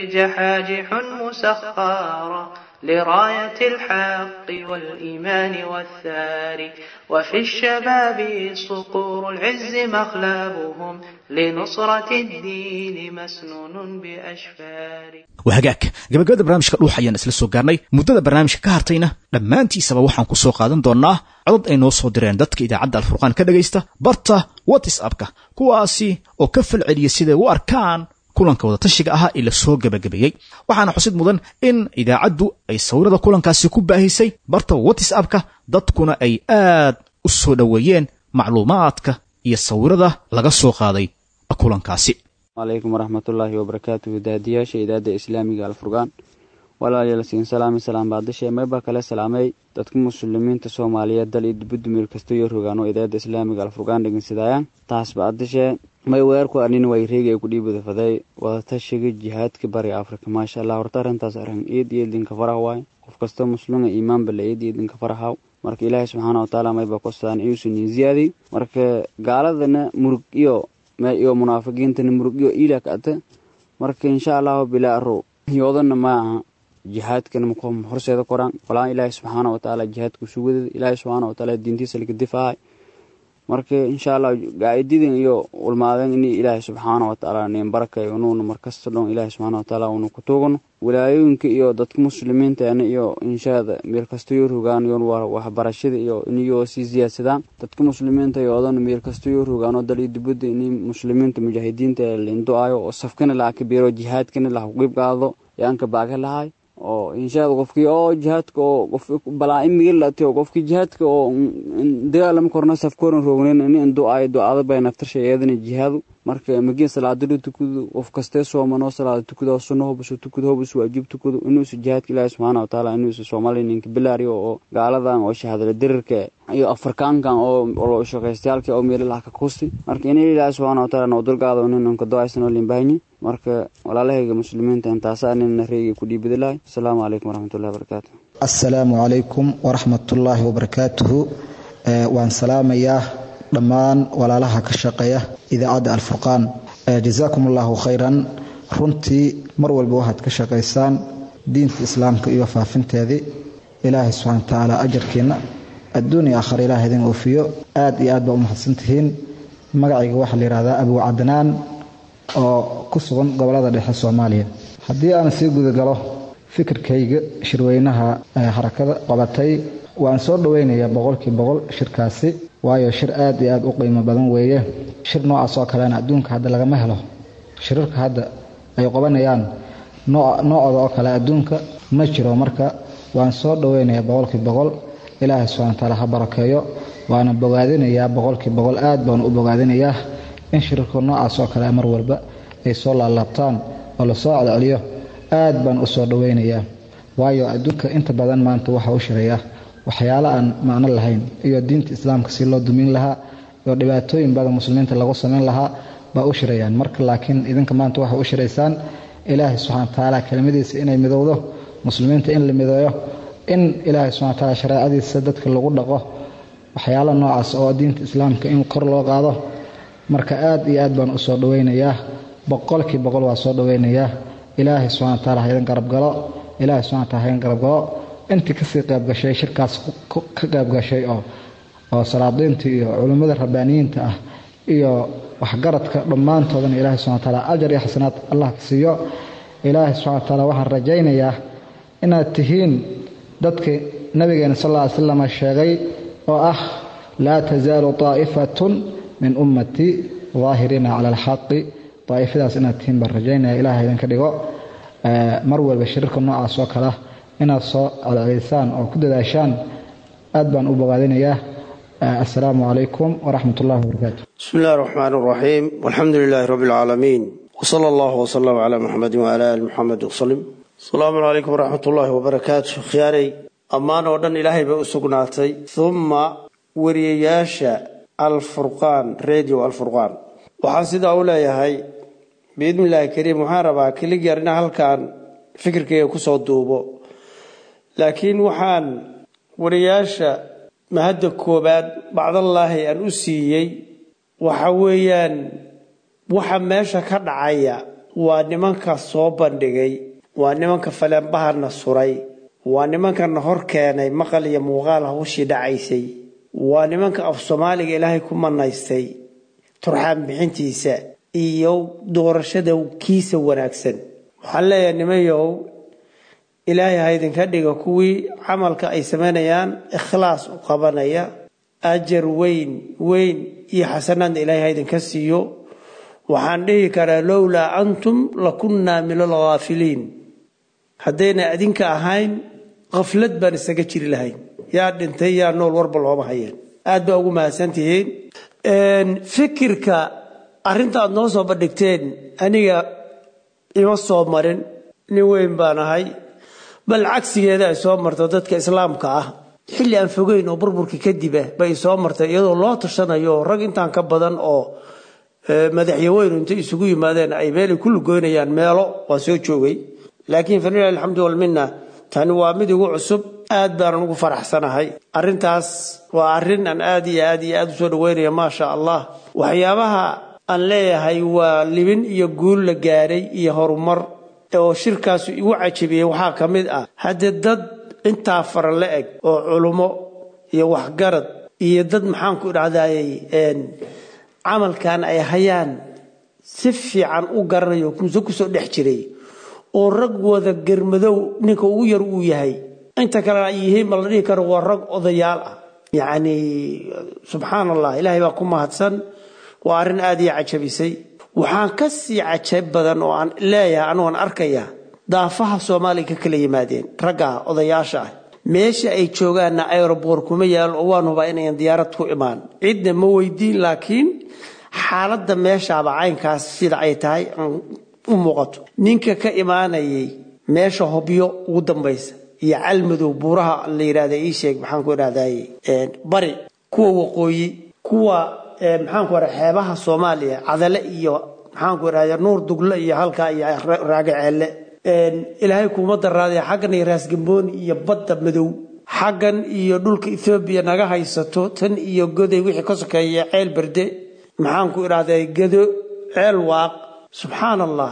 جحاجح مسخارا لراية الحق والإيمان والثار وفي الشباب صقور العز مخلبهم لنصرة الدين مسنون بأشفار waa hagaag gabagabada barnaamijka dhuux ayaan isla soo gaarnay muddada barnaamijka ka hartayna dhammaantiisaba waxaan ku soo qaadan doonnaa codod ay noo soo direen dadka idaacadda alfurqaan ka dhegaysta barta whatsapka kuwaasi oo ka falceliya siday u arkaan kulanka wadatashiga ahaa ee la soo gebagabeeyey waxaana xusid mudan in idaacaddu ay sawirada kulankaasi ku baahisay barta whatsapka dadkuna ay aad u soo dhoweeyeen macluumaadka iyo sawirada laga soo qaaday kulankaasi alaykum waraxmatullaahi wabarakaatuhu daadiyaasha idaada islaamiga alfurqaan walaalayaal siin salaami salaam baadashe mayba kale salaamay dadka muslimiinta soomaaliyeed dal iyo dibadda meel kasta iyo rogaano idaada islaamiga alfurqaan dhegeysadayaan taas baadashe may weerku arnin way reegi ay ku dhiibada faday wadatashiga jihaadka bariga afrika maasha allah horta arrintaas arrin eed iyo idinka farah waay qof kasta muslima iimaanba la eed iyo idinka farahaw marka ilaahay subxaana watacaala mayba kostaan inuusan nin ziyaadiy marka gaaladana murug iyo iyo munaafiqiintana murug iyo iila ka ata marka insha allahu bilaa aro yoodana ma aha jihaadkana ma horseeda koraan walaan ilaahay subxaana watacaala jihaadka sugadada ilaahay subxaana watacaala diintiisa laga difaahay marka insha allah gaa'ididan iyo ulmaadeen in ilaahay subxaana watacaala nin barakay unuuna markasta dhon ilaahay subxaana watacaala unu ku tuugano wilaayooyinka iyo dadka muslimiinteena iyo inshaada meel kasta yoo rogaan yoon waxbarashada iyo iniyoo sii siyaadsadaan dadka muslimiinta yoodana meel kasta yoo rogaano dal iyo dibadda in muslimiinta mujaahidiinta lindu-ayo oo safkana laha ka biiro jihaadkana laha ku qeyb qaado yaanka baaga lahay oo inshaada qofkii oo jihaadka oo qof balaa imigii latay oo qofkii jihaadka oo dagaalama korna safkooran roognayn in indu'aayo du'aada bay naftarsha iyadana jihaadu marka magiin salaadalo tukado qof kastee soomanoo salaada tukado sunno hobusu tukado hobusu waajib tukado inuusu jihaadka ilaahi subxaana watacaala inuusu soomaaliya ninka bilaariyo oo gaaladan oo shahaadala dirirka iyo afarkaankan oo shaqaystayaalka oo meelalaha ka kuusti marka in ilaahi subxaana wataala noo dulgaado ninanka do-aysanoo limbaahanyi marka walaalahayga muslimiinta intaasaa nina reegi ku dhiibada lahay asalaamu calaykum waraxmatullahi wabarakaatu assalaamu calaykum waraxmatullaahi wabarakaatuhu waan salaamayaa dhammaan walaalaha ka shaqeeya idaacadda alfurqaan jazaakum allahu khayran runtii mar walba waxaad ka shaqaysaan diinta islaamka iyo faafinteedii ilaahay subxana wa tacaala ajarkiina adduun iyo aakhar ilaah idin oofiyo aad iyo aad baa u mahadsantihiin magacayga waxaa la yidhahdaa abu cadnaan oo ku sugan gobolada dhexe soomaaliya haddii aan sii gudagalo fikirkayga shirweynaha harakada qabatay waan soo dhoweynayaa boqolkii boqol shirkaasi waayo shir aad iyo aad u qiimo badan weeye shir noocaas oo kalena adduunka hadda lagama helo shirarka hadda ay qabanayaan noocooda oo kale adduunka ma jiro marka waan soo dhoweynayaa boqolkii boqol ilaahay subxana wa taala ha barakeeyo waana bogaadinayaa boqolkii boqol aad baan u bogaadinayaa in shirarka noocaas oo kale mar walba ay soo laalaabtaan oo lasoo celceliyo aad baan u soo dhoweynayaa waayo adduunka inta badan maanta waxa u shiraya waxyaalo aan macno lahayn iyo diinta islaamka si loo dumin lahaa iyo dhibaatooyin badan muslimiinta lagu samayn lahaa baa u shirayaan marka laakiin idinka maanta waxa u shiraysaan ilaahay subxana wa tacaala kelimadiisa inay midowdo muslimiinta in la mideeyo in ilaahay subxana wa tacaala shareecadiisa dadka lagu dhaqo waxyaalo noocaas oo diinta islaamka in kor loo qaado marka aad iyo aad baan u soo dhoweynayaa boqolkii boqol waa soo dhoweynayaa ilaahay subxana wa taala ha idin garab galo ilaahay subxana wa taala ha idin garab galo intii kasii qaybgashay shirkaas ka qaybgashay oo oo salaadiinta iyo culimmada rabbaaniyiinta ah iyo waxgaradka dhammaantoodana ilaahay subxana wa taala ajar iyo xasanaad allah ka siiyo ilaahay subxana wa taala waxaan rajaynayaa inaad tihiin dadkii nabigeena sal alla ly slam sheegay oo ah laa tasaalu طaa'ifatun min ummatii daahiriina cala alxaqi daa'ifadaas inaad tihiin baan rajaynaya ilaah idinka dhigo mar walba shirarka noocaas oo kalea inaad soo celcelisaan oo ku dadaashaan aad baan u bogaadinayaa assalaamu calaykum waraxmat ullahi wabarakaatu bismi illahi raxmaan raxiim walxamdu lilaahi rabbi alcaalamiin wsala allahu wsalam calaa muxamedin wcala ali muxamed wsalim asalaamu calaykum waraxmat ullaahi wabarakaatu khiyaarey ammaan oo dhan ilaahay bay u sugnaatay humma wariyayaasha alfurqaan radio alfurqaan waxaan sidaa u leeyahay biidni illaahi kariim waxaan rabaa keligyar inaa halkan fikirkayga kusoo duubo laakiin waxaan wariyaasha mahadda koobaad bacdallaahi aan u siiyey waxa weeyaan waxa meesha ka dhacaya waa nimanka soo bandhigay waa nimanka faleenbahana suray waa nimankana hor keenay maqal iyo muuqaal hawshii dhacaysay waa nimanka af soomaaliga ilaahay ku manaystay turxaan bixintiisa iyo doorashada kiisa wanaagsan waxaan leeyahay nimanyow ilaahay ha idinka dhiga kuwii camalka ay samaynayaan ikhlaas u qabanaya ajar weyn weyn iyo xasanaadna ilaahay ha idinka siiyo waxaan dhihi karaa lowlaa antum lakunnaa min alghaafiliin haddayna adinka ahayn khaflad baan isaga jiri lahayn yaa dhintay yaa nool warba looma hayeen aad baa ugu mahadsantihiin fikirka arrinta aad noo soo bandhigteen aniga ima soo marin nin weyn baan ahay bal cagsigeeda ay soo marto dadka islaamka ah xilli aan fogeyn oo burburka kadib ah bay soo martay iyadoo loo tashanayo rag intaan ka badan oo madaxyaweynu intay isugu yimaadeen ay meelay ku lugoynayaan meelo waa soo joogay laakiin falilah alxamdu walmina tani waa mid igu cusub aad baanan ugu faraxsanahay arrintaas waa arrin aan aad iyo aad iyo aad u soo dhaweynaya maasha allah waxyaabaha aan leeyahay waa libin iyo guul la gaaray iyo horumar oo shirkaasu igu cajabiyey waxaa ka mid ah haddee dad intaa fara la eg oo culummo iyo waxgarad iyo dad maxaanku idhahdayy camalkan ay hayaan si fiican u garanayo muse kusoo dhex jiray oo rag wada germadow ninka ugu yar uu yahay inta kalena ay yihiin ma la dhihi karo waa rag odayaal ah yacni subxaan allah ilaahay baa ku mahadsan waa arrin aad ii cajabisay waxaan ka sii cajab badan oo aan leeyahay anugan arkaya daafaha soomaaliya ka kala yimaadeen ragga odayaasha ah meesha ay joogaanna aeroboor kuma yaalo oo waan hubaa inayan diyaarad ku imaan cidna ma weydiin laakiin xaaladda meeshaaba caynkaas sida ay tahay u muuqato ninka ka imaanayay meesha hobyo ugu dambaysa iyo calmadow buuraha la yidhahda ii sheeg maxaanku idhahday bari kuwa waqooyi kuwa maxaanku idhahda xeebaha soomaaliya cadale iyo maxaanku idhahda nuur dugle iyo halkaa iyo raagaceelle ilaahay kuuma daraadee xaggan iyo raasgambooni iyo badda madow xaggan iyo dhulka ethoobiya naga haysato tan iyo goday wixii ka sokeeya ceel berde maxaanku idhahday gado ceel waaq subxaan allah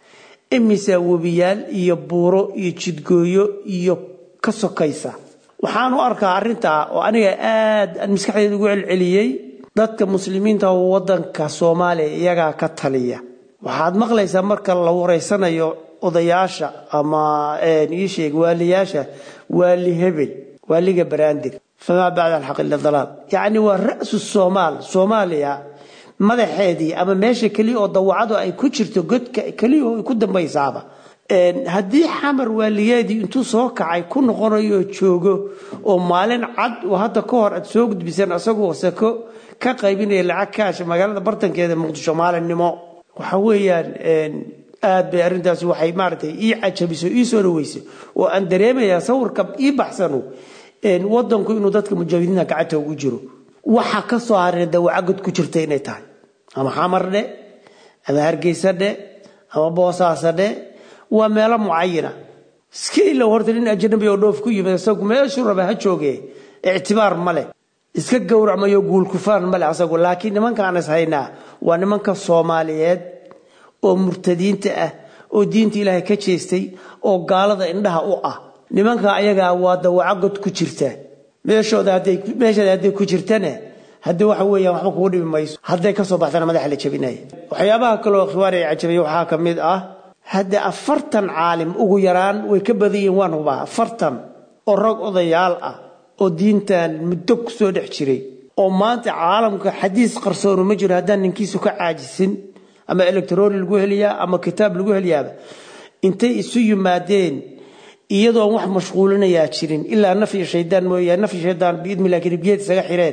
imisaa webiyaal iyo buuro iyo jidgooyo iyo ka sokaysa waxaan u arkaa arrintaa oo aniga aad aan maskaxdeeda ugu celceliyey dadka muslimiinta waddanka soomaaliya iyagaa ka taliya waxaad maqlaysaa marka la wareysanayo odayaasha ama ii sheeg waaliyaasha waali hebel waaliga baraandir famaa bacda alxaq ila dalaal yacni waa ra'su soomaal soomaaliya madaxeedii ama meesha keliya oo dawacadu ay ku jirto godka keliya oo ay ku dambaysaaba haddii xamar waaligeedii intuu soo kacay ku noqonayo joogo oo maalin cad oo hadda ka hor aad soo gudbiseen asagoo sako ka qaybinaya lacag kaasha magaalada bartankeeda muqdisho maalinimo waxa weeyaan aad bay arrintaasi waxay maaragtay ii cajabiso ii soo dhaweysay oo aan dareemayaa sawirka ii baxsano wadanku inuu dadka mujaahidiinta gacanta ugu jiro waxa ka soo haray dawaca god ku jirta inay tahay ama xamar dhe ama hargeysa dhe ama boosaasa dhe waa meelo mucayana iska ilow horta nin ajnabi oo dhoof ku yimid isagu meeshuu raba ha jooge ictibaar ma leh iska gowracmayo guulkufaan ma leh asagu laakiin nimankaan is haynaa waa nimanka soomaaliyeed oo murtadiinta ah oo diinta ilaahay ka jeestay oo gaalada indhaha u ah nimanka ayagaa waa dawaco god ku jirta meeshooda meeshada hadday ku jirtana hadde waxa weeyaan waxba kugu dhibi mayso hadday kasoo baxdana madaxa la jabinaya waxyaabaha kaloo khiwaar ay cajabaya waxaa ka mid ah hadde afartan caalim ugu yaraan way ka badan yihiin waan hubaa afartan oo rag odayaal ah oo diintan muddo ku soo dhex jiray oo maanta caalamka xadiis qarsoonu ma jiro haddaan ninkiisu ka caajisin ama electroni lagu heliyaa ama kitaab lagu heliyaaba intay isu yimaadeen iyadoon wax mashquulinayaa jirin ilaa nafyi shaydaan mooyaane nafyi shaydaan biidmilah kelibiyeed isaga xireen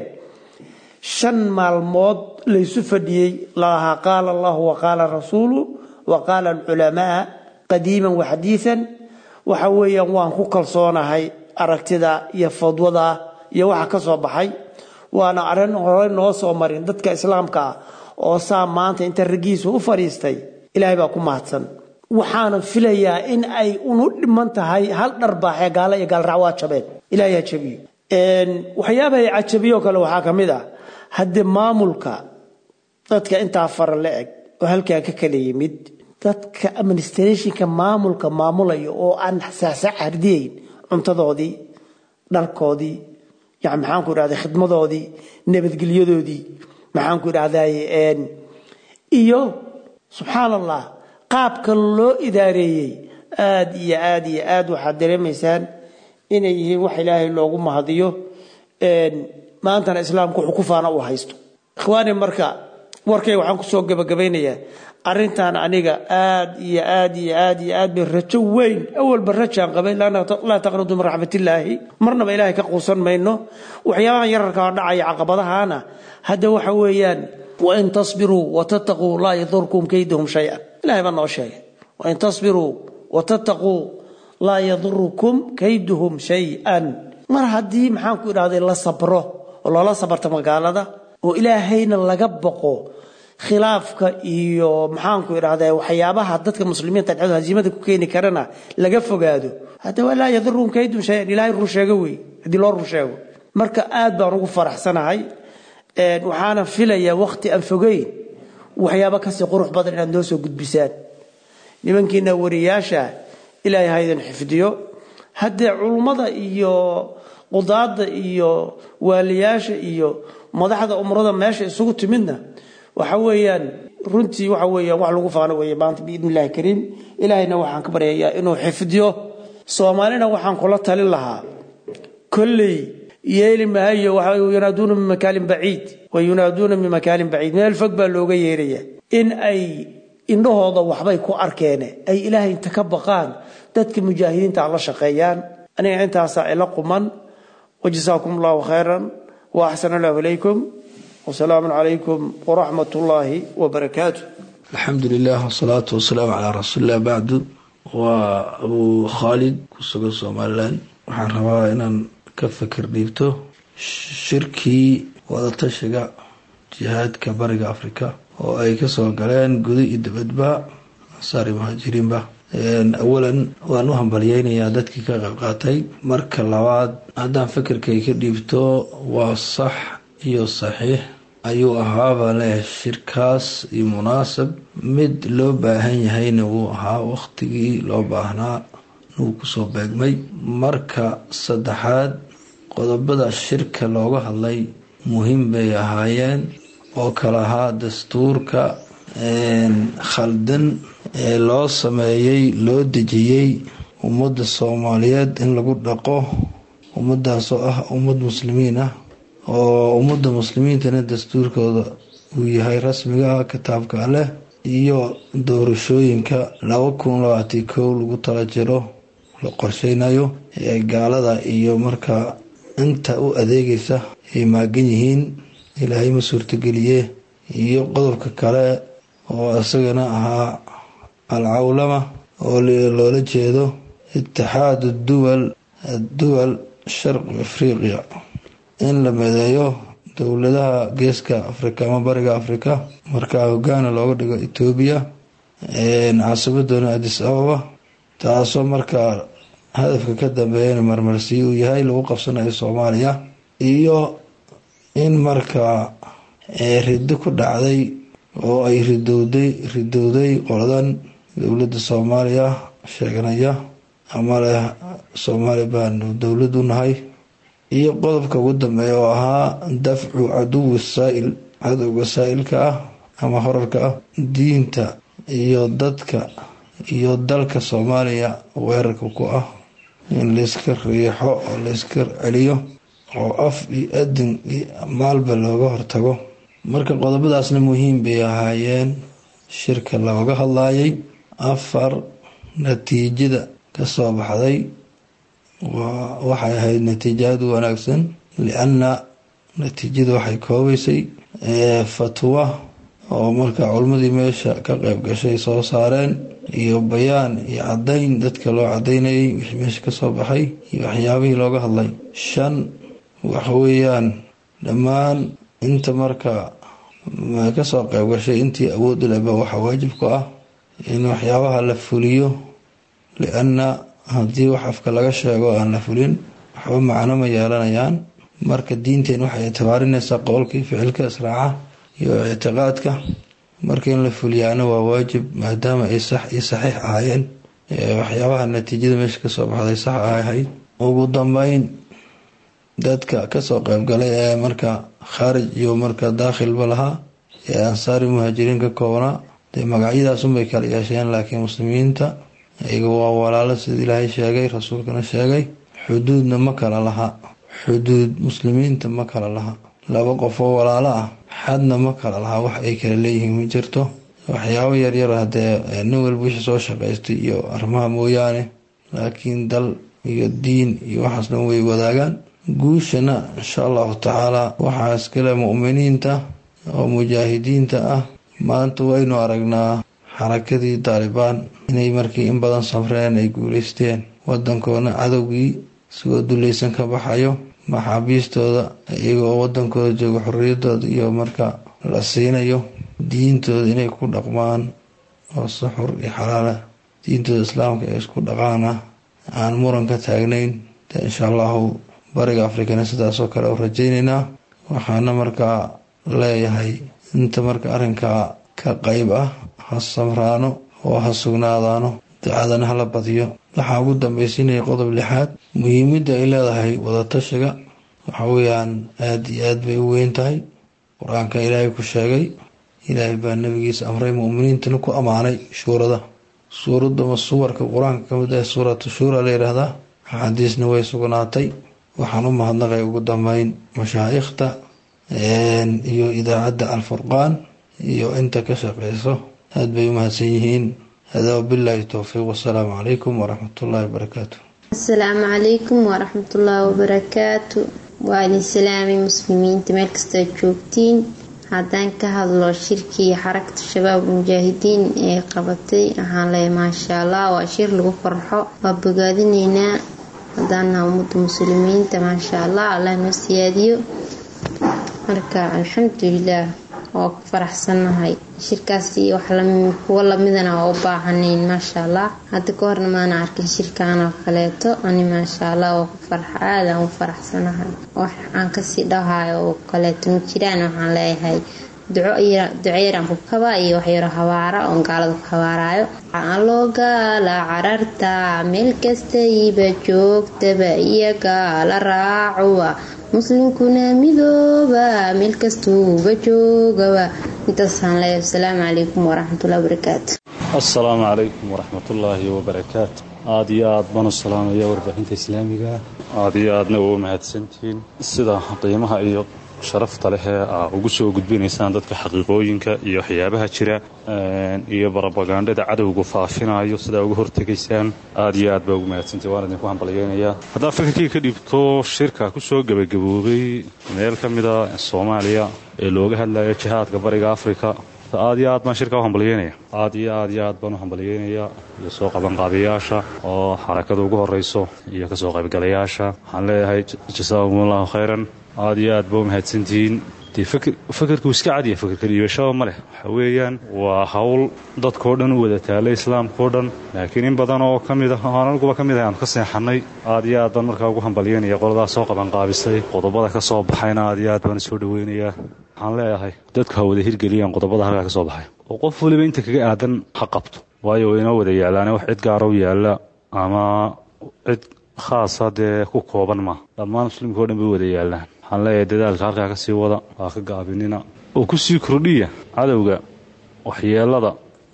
shan maalmood laysu fadhiyey lalahaa qaala allahu wa qaala rasuulu wa qaala alculamaa qadiiman wa xadiian waxa weeyaan waan ku kalsoonahay aragtida iyo fadwada iyo waxa ka soo baxay waana arrin hore noo soo marin dadka islaamka ah oo saa maanta inta raggiisu u fadhiistay ilaahay baa ku mahadsan waxaana filayaa in ay unu dhiman tahay hal dharbaaxee gaala iyo gaalraac waa jabeen ilahay ha jabiyo waxyaabahay cajabiyo kale waxaa ka mid ah haddee maamulka dadka intaa fara la eg oo halkaa ka kala yimid dadka administrationka maamulka maamulaya oo aan saxsax hardiyayn cuntadoodii dharkoodii yani maxaanku idhahday khidmadoodii nabadgelyadoodii maxaanku idhahday iyo subxaan allah qaabka loo idaareeyey aad iyo aad iyo aad waxaad dareemaysaan inay yihiin wax ilaahay loogu mahadiyo maantana islaamku wuxuu ku faana uu haysto ikhwaani marka warkay waxaan kusoo gabagabaynayaa arrintan aniga aad iyo aad iyo aad iyo aad bay rajo weyn awalba rajaan qabay laa taqnadu min raxmatillaahi marnaba ilaahay ka quusan mayno waxyaabahan yararka oo dhacaya caqabadahana hadda waxa weeyaan wain tasbiruu watataquu laa yadurkum kaydahum shay-an ilahay baa noo sheegay wain tasbiruu watataquu laa yadurukum kayduhum shay-an mar haddii maxaanku idhahday la sabro oo loola sabarta magaalada oo ilaahayna laga boqo khilaafka iyo maxaanku idhahda waxyaabaha dadka muslimiinta dhexdooda hasiimada ku keeni karana laga fogaado hadda waa laa yadiruhum kaydum shayan ilaahay run sheego wey haddii loo run sheego marka aad baan ugu faraxsanahay waxaana filayaa waqti aan fogeyn waxyaaba kasii qurux badan inaad noo soo gudbisaan nimankiina wariyaasha ilaahay haydan xifdiyo haddee culummada iyo qudaada iyo waaliyaasha iyo madaxda umrada meesha isugu timidna waxa weeyaan runtii waxa weeyaan wax lagu faano weeye maanta biidni illahi kariim ilaahayna waxaan ka baryayaa inuu xifdiyo soomaalina waxaan kula talin lahaa kolley yeeli mahayo waxa yunaaduuna min makaalin baciid wa yunaaduuna min makaalin baciid meel fog baa looga yeeraya in ay indhahooda waxbay ku arkeene ay ilaahay inta ka baqaan dadka mujaahidiinta la shaqeeyaan aniga intaasaa ila quman wajasaakum allahu khayran wa axsan allahu ilaykum wasalaamu calaykum waraxmat ullaahi wabarakaatu alxamdu lilah wasalaatu wasalaamu calaa rasuulilah bacdu waa abuu khaalid ku sugan somalilan waxaan rabaa inaan ka fikir dhiibto shirkii wadatashiga jihaadka bariga afrika oo ay kasoo galeen guda iyo dibadba ansaari muhaajiriinba awalan waan u hambalyeynayaa dadkii ka qayb qaatay marka labaad haddaan fikirkay ka dhiibto waa sax iyo saxiix ayuu ahaabaa leeyahay shirkaas iyo munaasab mid loo baahan yahayna wuu ahaa waqtigii loo baahnaa nuu kusoo beegmay marka saddexaad qodobada shirka looga hadlay muhiim bay ahaayeen oo kale ahaa dastuurka khaldan ee loo sameeyey loo dejiyey ummadda soomaaliyeed in lagu dhaqo ummadaasoo ah ummad muslimiin ah oo ummadda muslimiintana dastuurkooda uu yahay rasmiga kitaabka leh iyo doorashooyinka laba kun labaati kow lagu tala jiro la qorsheynayo ee gaalada iyo markaa inta u adeegaysa ay maagan yihiin ilaahay ma suurtogeliye iyo qodobka kale oo isagana ahaa alcawlama oo loola jeedo itixaadu duwal duwal sharqi afriqiya in la medeeyo dowladaha geeska afrika ama bariga afrika markaa hogaana looga dhigo etoobiya caasimadoona adis ababa taasoo markaa hadafka ka dambeeyana marmarsiyi uu yahay lagu qabsanayo soomaaliya iyo in markaa riddo ku dhacday oo ay ridowday ridowday qoladan dowladda soomaaliya sheeganaya ama leh soomaaliya baanu dowlad u nahay iyo qodobka ugu dambeeya oo ahaa dafcu caduwi saa'il cadowga saa'ilka ah ama horarka ah diinta iyo dadka iyo dalka soomaaliya weerarka ku ah in layska riixo oo layska celiyo oo af iyo adin iyo maalba looga hortago marka qodobadaasna muhiim bay ahaayeen shirka looga hadlayay afar natiijada kasoo baxday waxay ahayd natiijo aada u wanaagsan lianna natiijada waxay koobaysay fatwa oo markaa culimmadii meesha ka qeyb gashay soo saareen iyo bayaan iyo caddayn dadka loo cadaynayay wixii meesha kasoo baxay iyo waxyaabihii looga hadlay shan waxa weeyaan dhammaan inta markaa kasoo qeyb gashay intii awood u leba waxaa waajib ku ah in waxyaabaha la fuliyo lianna haddii wax afka laga sheego aan la fulin waxba macno ma yeelanayaan marka diinteen waxay ictibaarinaysaa qowlkii ficilka israaca iyo ictiqaadka marka in la fuliyaana waa waajib maadaama ay sax iyo saxiix ahaayeen waxyaabaha natiijada meesha kasoo baxday sax ahayd ugu dambeyn dadka kasoo qeybgalay ee marka khaarij iyo marka daakhilba lahaa ee ansaari muhaajiriin ka koobnaa dee magacyadaasunbay kala yeesheen laakiin muslimiinta iyaga waa walaalo sida ilaahay sheegay rasuulkana sheegay xuduudna ma kala laha xuduud muslimiinta ma kala laha laba qof oo walaalo ah xadna ma kala laha wax ay kala leeyihiin ma jirto waxyaabo yaryar hadee nin walba wixii soo shaqaystay iyo arrimaha mooyaane laakiin dal iyo diin iyo waxaas dhan way wadaagaan guushana insha allahu tacaala waxaa iskale mu'miniinta oo mujaahidiinta ah maanta waynu aragnaa xarakadii taalibaan inay markii in badan safreen ay guuleysteen wadankoona cadowgii isagoo dulaysan ka baxayo maxaabiistooda iyagoo wadankooda jooga xorriyadooda iyo marka la siinayo diintooda inay ku dhaqmaan oo suxur iyo xalaala diintooda islaamka ay isku dhaqaana aan muran ka taagnayn de insha allahu bariga afrikana sidaasoo kale u rajaynaynaa waxaana markaa leeyahay inta marka arrinkaa ka qeyb ah ha samraano oo ha sugnaadaano ducadana hala badiyo waxaa ugu dambaysiinaya qodob lixaad muhiimidda ay leedahay wadatashiga waxa weeyaan aada iyo aad bay u weyn tahay qur-aanka ilaahay ku sheegay ilaahay baa nabigiisa amray mu'miniintana ku ammaanay shuurada suuradama suwarka qur-aanka ka mid ah suuratu shuura la yidhaahdaa axaadiisna way sugnaatay waxaan u mahadnaqay ugu dambeyn mashaayikhta iyo idaacadda alfurqaan iyo inta ka shaqeyso aada bay u mahadsan yihiin hada wabilaahi towfiiq wasalaamu calaykum waraxmatullaahi wabarakaatu asalaamu calaykum waraxmatullaahi wabarakaatu waa idin salaamay muslimiinta meel kastaad joogtiin haddaan ka hadlo shirkii xarakatu shabaab mujaahidiin ee qabatay waxaan leeyahay maasha allah waa shir lagu farxo waa bogaadinaynaa haddaan naha ummadda muslimiinta maasha allah allah noo siyaadiyo marka alxamdulilaah waa ku faraxsannahay shirkaasi kuwa lamidana waa u baahanayn maasha allah hadda ka horna maana arkin shirkaan oo kaleeto ani maasha allah waa ku farxa aadaan u faraxsanahay wax aan kasii dhahayo oo kaleeto ma jiraan waxaan leeyahay duceyraan ku kaba iyo waxyaro habaara oon gaalada ku habaarayo loo gaala cararta meel kastayba joogtaba iyo gaala raacuwa muslimkuna midooba meel kastuuba joogaba intaasaan leeyahay asalaamu calaykum waraxmatullahi wabarakaatu assalaamu calaykum waraxmatullaahi wabarakaatu aada iyo aad baan u salaamaya warbaahinta islaamiga aada iyo aadna ugu mahadsantihiin sida qiimaha iyo sharafta leh ee aa ugu soo gudbinaysaan dadka xaqiiqooyinka iyo waxyaabaha jira iyo barobagandhada cadowgu faafinayo sidaa uga hortegaysaan aada iyo aad baa ugu mahadsantahi waan idinku hambalyeynayaa haddaad fikirkii ka dhibto shirka kusoo gebagaboobay meel ka mida soomaaliya ee looga hadlayo jihaadka bariga afrika aad iyo aad baan shirka u hambalyeynaya aad iyo aad iyo aad baan u hambalyeynayaa iyo soo qabanqaabiyaasha oo xarakada ugu horeyso iyo kasoo qaybgalayaasha waxaan leeyahay jasaakum allahu khayran aada iyo aad ba u mahadsantihiin dee fakerkuu iska cadiya fakerka dhiibashaba ma leh waxa weeyaan waa hawl dadkao dhan u wada taalay islaamkao dhan laakiin in badan oo ka mid ah oo anaguba ka mid ah aanu ka seexannay aada iyo aad baan markaa ugu hambalyeynaya qoladaas soo qabanqaabisay qodobada ka soo baxayna aada iyo aad baan soo dhaweynayaa waxaan leeyahay dadku ha wada hirgeliyaan qodobada halkaa ka soo baxay oo qof waliba inta kaga aadan ha qabto waayo way inoo wada yaallaane wax cid gaara u yaalla ama cid khaasa dee ku kooban ma dhammaan muslimka o dhan bay wada yaallaan waxaan leeyahay dadaalka halkaa ka sii wada waa ka gaabinina oo ku sii kordhiya cadowga waxyeelada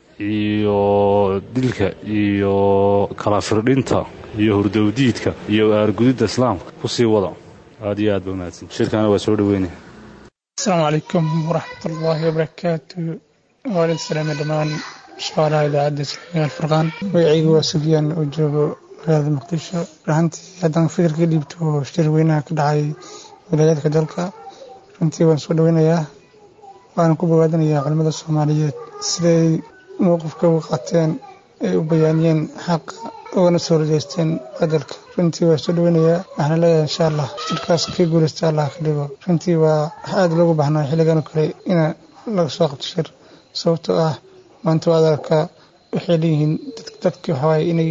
iyo dilka iyo kala firdhinta iyo hurdowdiidka iyo aargudidda islaamka ku sii wada aad iyo aad ba mahadsan shirkaana waa soo dhaweynaya asalaamu calaykum waraxmatullaahi wabarakaatu waalid salaame dhammaan shaqaalaha idaacadda islaamiga alfurqaan magacaygu waa sufyaan oo joogo magaalada muqdisho rahantii haddaan fikirka dhiibto shir weynaha ka dhacay wilaayadka dalka runtii waan soo dhaweynayaa waana ku bogaadinayaa culimmada soomaaliyeed siday mowqifka uga qaateen ay u bayaaniyeen xaqa ugana soo rajeysteen qadarka runtii waa soo dhaweynayaa waxaana leeyahay insha allah shirkaas kii guuleysta allah ka dhigo runtii waa wax aada loogu baahnaa xilligan oo kale ina laga soo qabto shir sababtoo ah maanta waa adalka waxay leeyihiin dadkii waxawaaye inay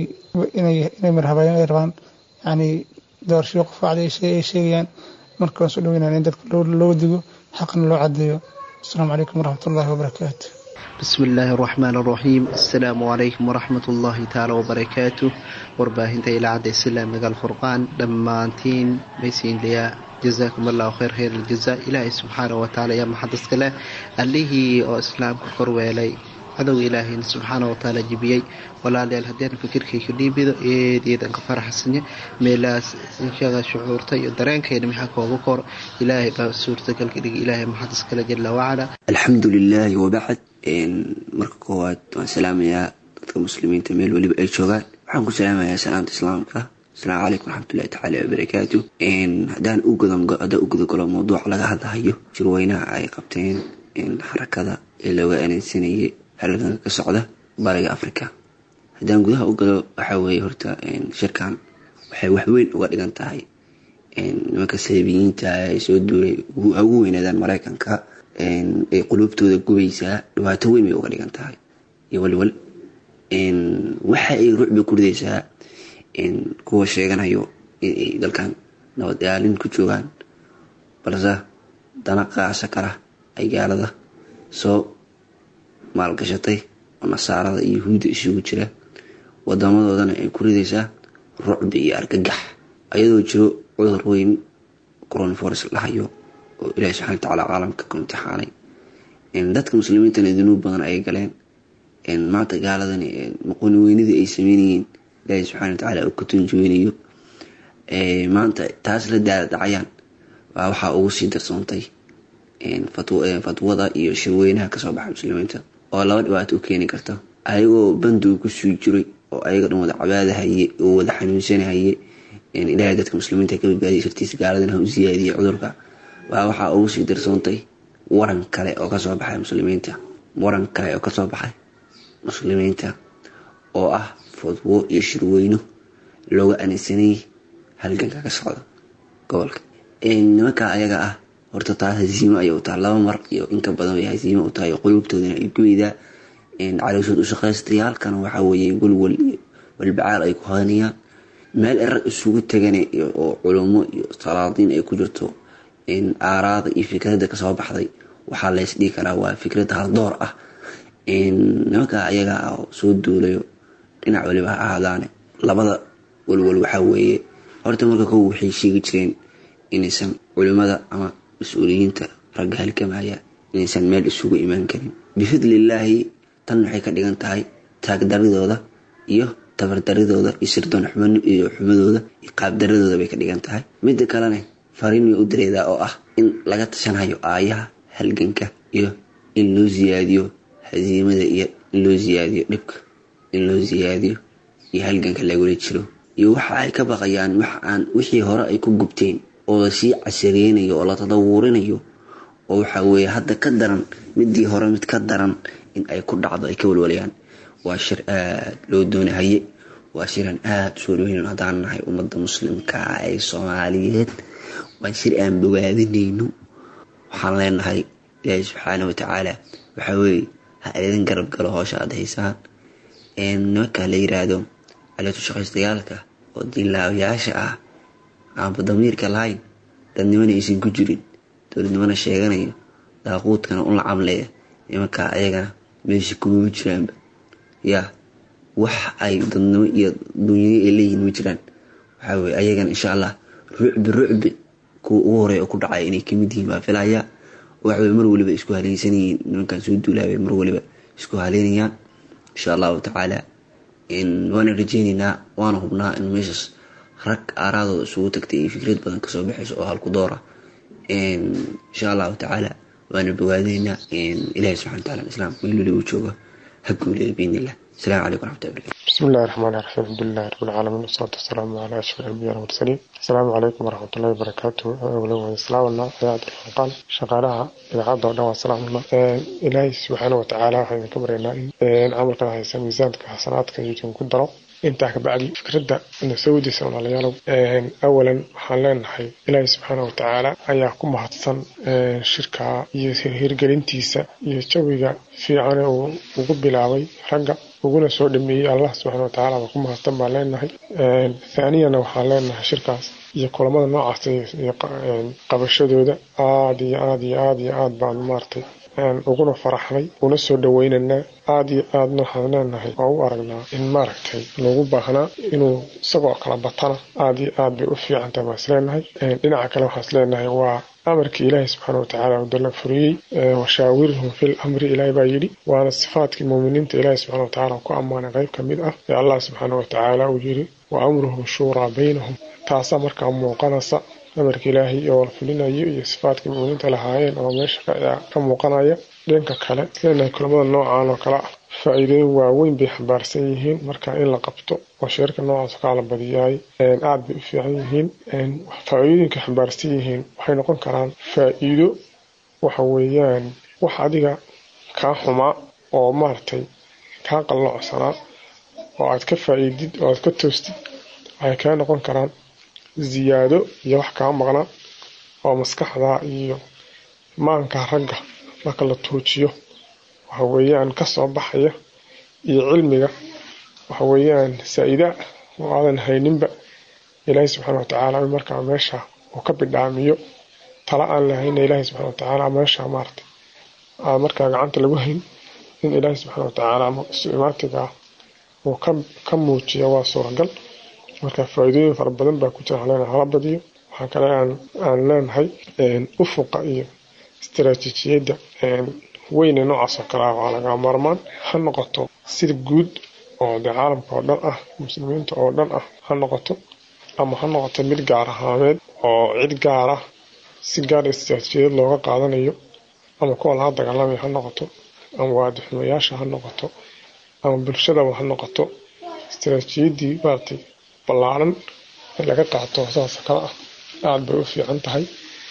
inay marhabaayeen ay rabaan yacni doorashyo qof wacdi ay sheegayaan marka waan soo dhaweynaya in dadka loo digo xaqna loo cadeeyo asalaamu calaykum waraxmatullaahi wabarakaatu bismi illaahi araxmaan araxiim assalaamu calaykum waraxmat ullaahi tacaala wabarakaatu warbaahinta ilaacadda islaamiga alfurqaan dhammaantiin maysiinlayaa jazaakum allahu khayr khayr aljaza ilaahay subxaana wa tacaala yaa maxadiska leh allihii oo islaamka korweelay cadowga ilaahayna subxaana wa tacaala jibiyey walaalayaal haddeen fikirkayka dhiibido eedeedan ka faraxsanya meelahaas inshaga shucuurta iyo dareenkayna maxaa kooga kor ilaahay baa suurtagalka dhigi ilaahay maxadis kale jala wacala alxamdu lilaahi wabacd marka koowaad waan salaamayaa dadka muslimiinta meel weliba ay joogaan waxaan ku salaamayaa salaamta islaamka asalaamu calaykum waraxmatullahi tacaala wabarakaatu haddaan u gudagalo mawduuca laga hadlahayo jirweynaha ay qabteen xarakada ee looga aneensanayay halganka ka socda bariga africa haddaan gudaha u galo waxaa weeye horta shirkan waxay waxweyn uga dhigan tahay nimanka saliibiyiinta ee soo duulay ugu weynaadaan mareykanka ay quluubtooda gubaysaa dhibaato weyn bay uga dhigan tahay iyo walwal waxa ay rucbi ku ridaysaa kuwa sheeganayo inay dalkan nabad ilaalin ku joogaan balse dana qaasa kala ay gaalada soo maalgashatay oo nasaarada iyo yuhuudda isugu jira wadamadoodana ay ku ridaysaa rucbi iyo argagax ayadoo jiro cudur weyn coronavirus lahayo oo ilaahi subxana watacaala caalamka ku imtixaanay dadka muslimiintana dunuub badan ay galeen maanta gaaladani maqooni weynidii ay sameynayeen ilaahi subxana watacaala uu ka tunjuweynayo maanta taas la daadacayaan waa waxaa ugu sii darsoontay fatwada iyo shirweynaha kasoo baxa muslimiinta oo laba dhibaato u keeni karta ayagoo bandu kusii jiray oo ayaga dhan wada cabaadahaye oo wada xanuunsanahaye ilaahay dadka muslimiinta ka badbaadiya shartiisa gaaladana ha u siyaadiyay cudurka waa waxaa ugu sii darsoontay waran kale oo kasoo baxay muslimiinta waran kale oo kasoo baxay muslimiinta oo ah fadwo iyo shirweyno looga anisanayay halganka ka socda gobolka nimanka ayaga ah horta taas hasiimo ayay u tahay laba mar iyo inka badan bay hasiimo u tahay quluubtoodana ay gubaydaa calooshood u shaqaystayaalkana waxaa weeye walwal iyo walbacaal ay ku hadanayaan meel erag isugu tegane oo culummo iyo salaadiin ay ku jirto aaraada iyo fikradda kasoo baxday waxaa lays dhihi karaa waa fikrad haldoor ah nimanka ayaga ah oo soo duulayo dhinac waliba ha ahaadaane labada walwal waxaa weeye horta marka kow waxay sheegi jireen inaysan culimmada ama mas-uuliyiinta ragga halkamaya inaysan meel isugu imaan karin bifadlillaahi tan waxay ka dhigan tahay taagdaridooda iyo tabardaridooda iyo sirdoon iyo xumadooda iyo qaabdaradooda bay ka dhigan tahay midda kalene fariin way u dareedaa oo ah in laga tashanhayo aayaha halganka iyo in loo siyaadiyo hasiimada iyo in loo siyaadiyo dhibka in loo siyaadiyo iyo halganka lagula jiro iyo waxa ay ka baqayaan wax aan wixii hore ay ku gubteen oo lasii casareynayo oo la tadawurinayo oo waxaa weeye hadda ka daran midii hore mid ka daran in ay ku dhacdo ay ka walwalayaan waa shir aada loo doonahaye waa shiran aada usoo dhoweynan haddaan nahay ummadda muslimka ee soomaaliyeed waa shir aan bogaadinayno waxaan leenahay ilaahi subxaana watacaala waxaa weeye ha idin garab galo hoosha aada haysaan nimanka la yiraahdo caleetu shaqaystayaalka oo diinlaawayaasha ah aanba damiirka lahayn dadnimana aysan ku jirin dowladnimana sheeganayo daaquudkana u lacamleya nimanka ayagana meesha kumama jiraanba yaa wax ay dadnimo iyo dunyado ay leeyihin ma jiraan waxaa weye ayagana insha allah rucbi rucbi kuwa ugu horeya oo ku dhacaya inay kamid yihiin baa filaya waxaweye mar waliba isku haleysanyihiin nimankan soo duulaabay mar waliba isku haleynayaan insha allahu tacaala waana rajeyneynaa waana hubnaa in meeshaas rag aaraadooda isugu tagtay iyo fikrad badan kasoo baxayso oo halku doora insha allahu tacaala waana bogaadaynaa ilahi subxana wataala islaamka meel weli uu joogo ha guuleeyo biidn illah السلام عليكم ورحمة الله وبركاته بسم الله الرحمن الرحيم الحمد لله رب العالمين والصلاة والسلام على أشرف الأنبياء والمرسلين السلام عليكم ورحمة الله وبركاته أولا السلام الله إذاعة الفرقان شغالها إذاعة دولة والسلام الله إلهي سبحانه وتعالى حين كبرنا إن عمل كان هيسا ميزانك حسناتك يجب كدرو intaa kabacdi fikradda na soo wadiisa walaalayaalow awalan waxaan leenahay ilaahi subxaana watacaala ayaa ku mahadsan shirka iyo hirgelintiisa iyo jawiga fiicane uu ugu bilaabay ragga uguna soo dhameeyey allah subxana watacaala baa ku mahadsan baan leenahay thaaniyana waxaan leenahay shirkaas iyo kulamada noocaas iyo qabashadooda aada iyo aada iyo aada iyo aada baan maartay uguna faraxnay una soo dhaweynanaa aada iyo aadna waxaan leenahay oo u aragnaa in maaragtay lagu baahnaa inuu isagoo kala batana aada iyo aad bay u fiicantahay baan isleenahay dhinaca kale waxaan isleenahay waa amarkii ilaahi subxaana watacaala uu dalla furiyey washaawirhum fil amri ilaahi baa yidhi waana sifaadkii muuminiinta ilaahi subxana watacaala ku ammaanay qayb ka mid ah ee allah subxaana watacaala uu yidhi wa amruhum shuuraa baynahum taasaa markaa muuqanaysa amarka ilaahay oo la fulinayo iyo sifaadkii muuminiinta lahaayeen oo meesha ka muuqanaya dhanka kale isleenahay kulamada noocan oo kale ah faa-iidooyin waaweyn bay xambaarsan yihiin marka in la qabto oo sheerka noocaas kaa la badiyaay aada bay u fiican yihiin faa-iidooyinka xambaarsan yihiin waxay noqon karaan faa-iido waxa weeyaan wax adiga kaa xumaa oo maaragtay kaa qalloocsanaa oo aad ka faa-iidid oo aad ka toostid waxay kaa noqon karaan ziyaado iyo wax kaa maqnaa oo maskaxda iyo maanka ragga marka la tuujiyo waxa weeyaan kasoo baxaya iyo cilmiga waxa weeyaan saa-ida oo aadan hayninba ilaahay subxaana watacaala markaa meesha uu ka bidhaamiyo tala aan lahayna ilaahay subxana watacaala meesha maarata aa markaa gacanta lagu hayn in ilaahay subxaana watacaala imaatiga uu ka muujiya waa suuragal marka faa-iidooyin fara badan baa ku jira halena hala badiyo waxaa kale aan leenahay ufuqa iyo istaraatiijiyadda weyne noocaas oo kale ah waa laga maarmaan ha noqoto sida guud oo dee caalamka oo dhan ah muslimiinta oo dhan ah ha noqoto ama ha noqoto mid gaar ahaaneed oo cid gaar ah si gaar istaraatiijiyad looga qaadanayo ama kuwa laga dagaalamaya ha noqoto ama waadixumayaasha ha noqoto ama bulshadaba ha noqoto istaraatiijiyaddii maaragtay ballaaran in laga qaato saas kale ah aada bay u fiican tahay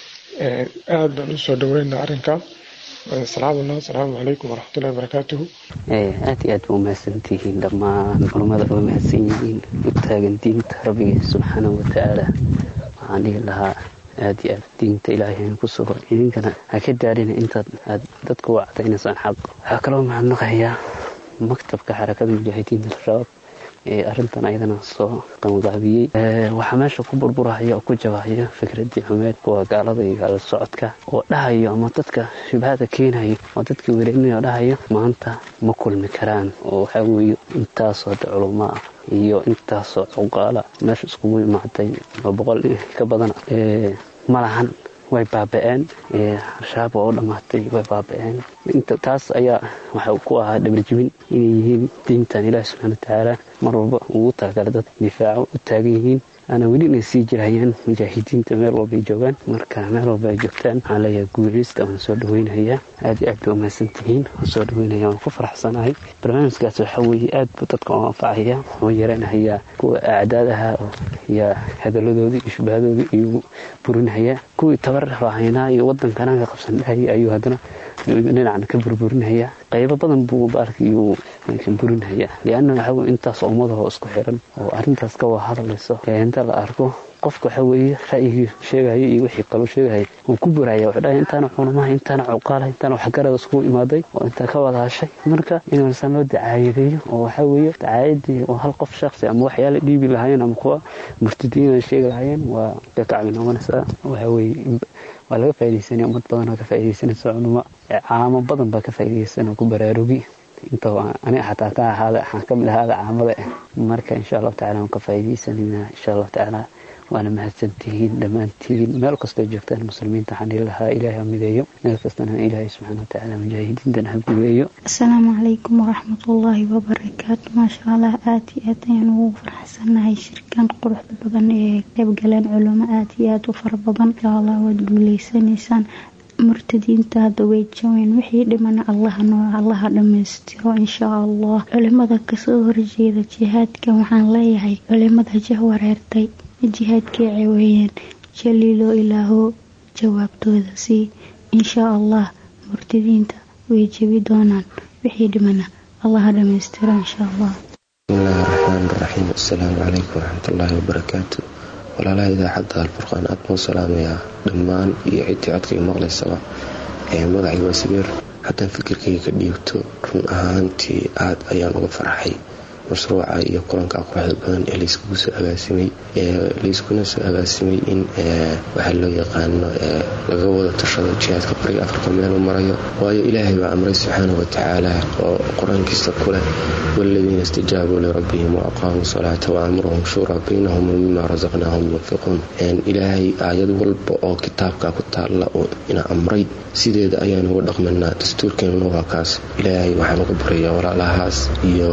aada baan usoo dhaweynaa arrinkaa salaamuna asalaamu calaykum waraxmatullahi wabarakaatuhu aada iyo aad ba umahadsantihiin dhammaan culummada waa mahadsan yihiin u taagan diinta rabbiga subxaanahu watacaala waxaan dhihi lahaa aada iyo aad diinta ilaahay ku sugo idinkana ha ka daarina intaad aad dadka u cadaynaysaan xaq waxaa kaloo mahadnaqayaa maktabka xarakada mujaahidiinta al-shabaab ee arrintan ayadana soo qanqaabiyey waxaa meesha ku burburahaya oo ku jabahaya fikradii xumeed kuwa gaalada iyo gaala socodka oo dhahayo ama dadka shubhada keenayo oo dadka wereerinaya oo dhahayo maanta ma kulmi karaan oo waxaa weeye intaasoo de culummo ah iyo intaasoo cuqaala meesha iskugu imaaday oo boqol ka badan malahan way baaba-een al-shabaab waa u dhammaatay way baaba-een taas ayaa waxa ku ahaa dhabarjibin inay yihiin diintan ilaahi subxana watacaala mar walba ugu talagala dad difaaco u taagan yihiin ana weli inay sii jirayaan mujaahidiinta meel walba ay joogaan marka meel walba ay joogtaan waxaan leeyahay guuleysta waan soo dhaweynayaa aad iyo aad bay umahadsantihiin waan soo dhaweynaya waan ku faraxsanahay barnaamijkaas waxaa weeye aad buu dadka u anfacaya wuxuu yareynahayaa kuwa acdaadaha iyo hadaladoodii iyo shubahadooda iyuu burinahayaa kuwii tabar rahaynaa iyo wadankana ka qabsan dhahaya ayuu haddana dhinacan ka burburinahayaa qaybo badan buu baarka iyuu burinahayaa lianna waxaa intaas ummadaho isku xiran oo arrintaas ka waa hadlayso inta la arko qofka waxa weeye ra'yigii sheegaya iyo wixii kaloo sheegaya wuu ku buraya wuxuu dhahay intaana culumaha intaana cuqaala intaana waxgarada iskugu imaaday oo intaa ka wada hashay marka inuusan loo dacaayadeeyo oo waxaa weeye dacaayadii oo hal qof shaksi ama waxyaala dhiibi lahaayeen ama kuwa murtadiin ay sheegi lahaayeen waa ka kacbi noqonaysaa waxaa weeye waa laga faaidaysanaya ummad badan oo ka faaidaysanaysa culimo caamo badan baa ka faaidaysanoo ku baraarugi inta ani xataa ka ahaada waxaan ka mid ahaada caamada marka insha allahu tacala waan ka faaidaysanayna insha allahu tacaala waana mahadsantihiin dhammaantiin meel kastoo joogtaan muslimiinta waxaan dhihi lahaa ilaahay ha mideeyo meel kastana ilaahay subxaana watacaala mujaahidiintana ha guuleeyo asalaamu calaykum waraxmatullaahi wabarakaatu maasha allah aada iyo aad ayaan ugu faraxsanahay shirkan quruxda badan ee qaybgaleen culamo aada iyo aada u fara badan insha allah waad guuleysanaysaan murtadiinta hadda way jaween wixii dhimana allaha noo allaha dhammaystiro inshaa allah culimada kasoo horjeeda jihaadka waxaan leeyahay culimada jah wareertay jihaadkii ceweeyeen jaliilo ilaaho jawaabtooda sii inshaa allah murtadiinta way jebi doonaan wixii dhimana allaha dhammaystiro inshaa allah bismillahi raxmaan raxiim assalaamu calaykum waraxmatullaahi wabarakaatu walaalaha idaacadda alfurqaan aad baan salaamayaa dhammaan iyo ciddii codkayga maqlaysaba ee magacii waa sabiir haddaan fikirkayga ka dhiibto run ahaantii aad ayaan uga farxay mashruuca iyo kulanka quruxda badan ee layskugu soo agaasimay layskuna soo agaasimay in waxaa loo yaqaano laga wada tashado jihaadka bariga afrika meelu marayo waayo ilaahay baa amray subxaana watacaala oo qur-aankiisa ku leh waladiina istajaabuu lirabbihim wa aqaamuu salaata wa amruhum shuuraa baynahum mima rasaqnaahum yunfiquun ilaahay aayad walba oo kitaabka ku taalla oo ina amray sideeda ayaan uga dhaqmanaa dastuurkeenuna waa kaas ilaahay waxaan uga baraya walaalahaas iyo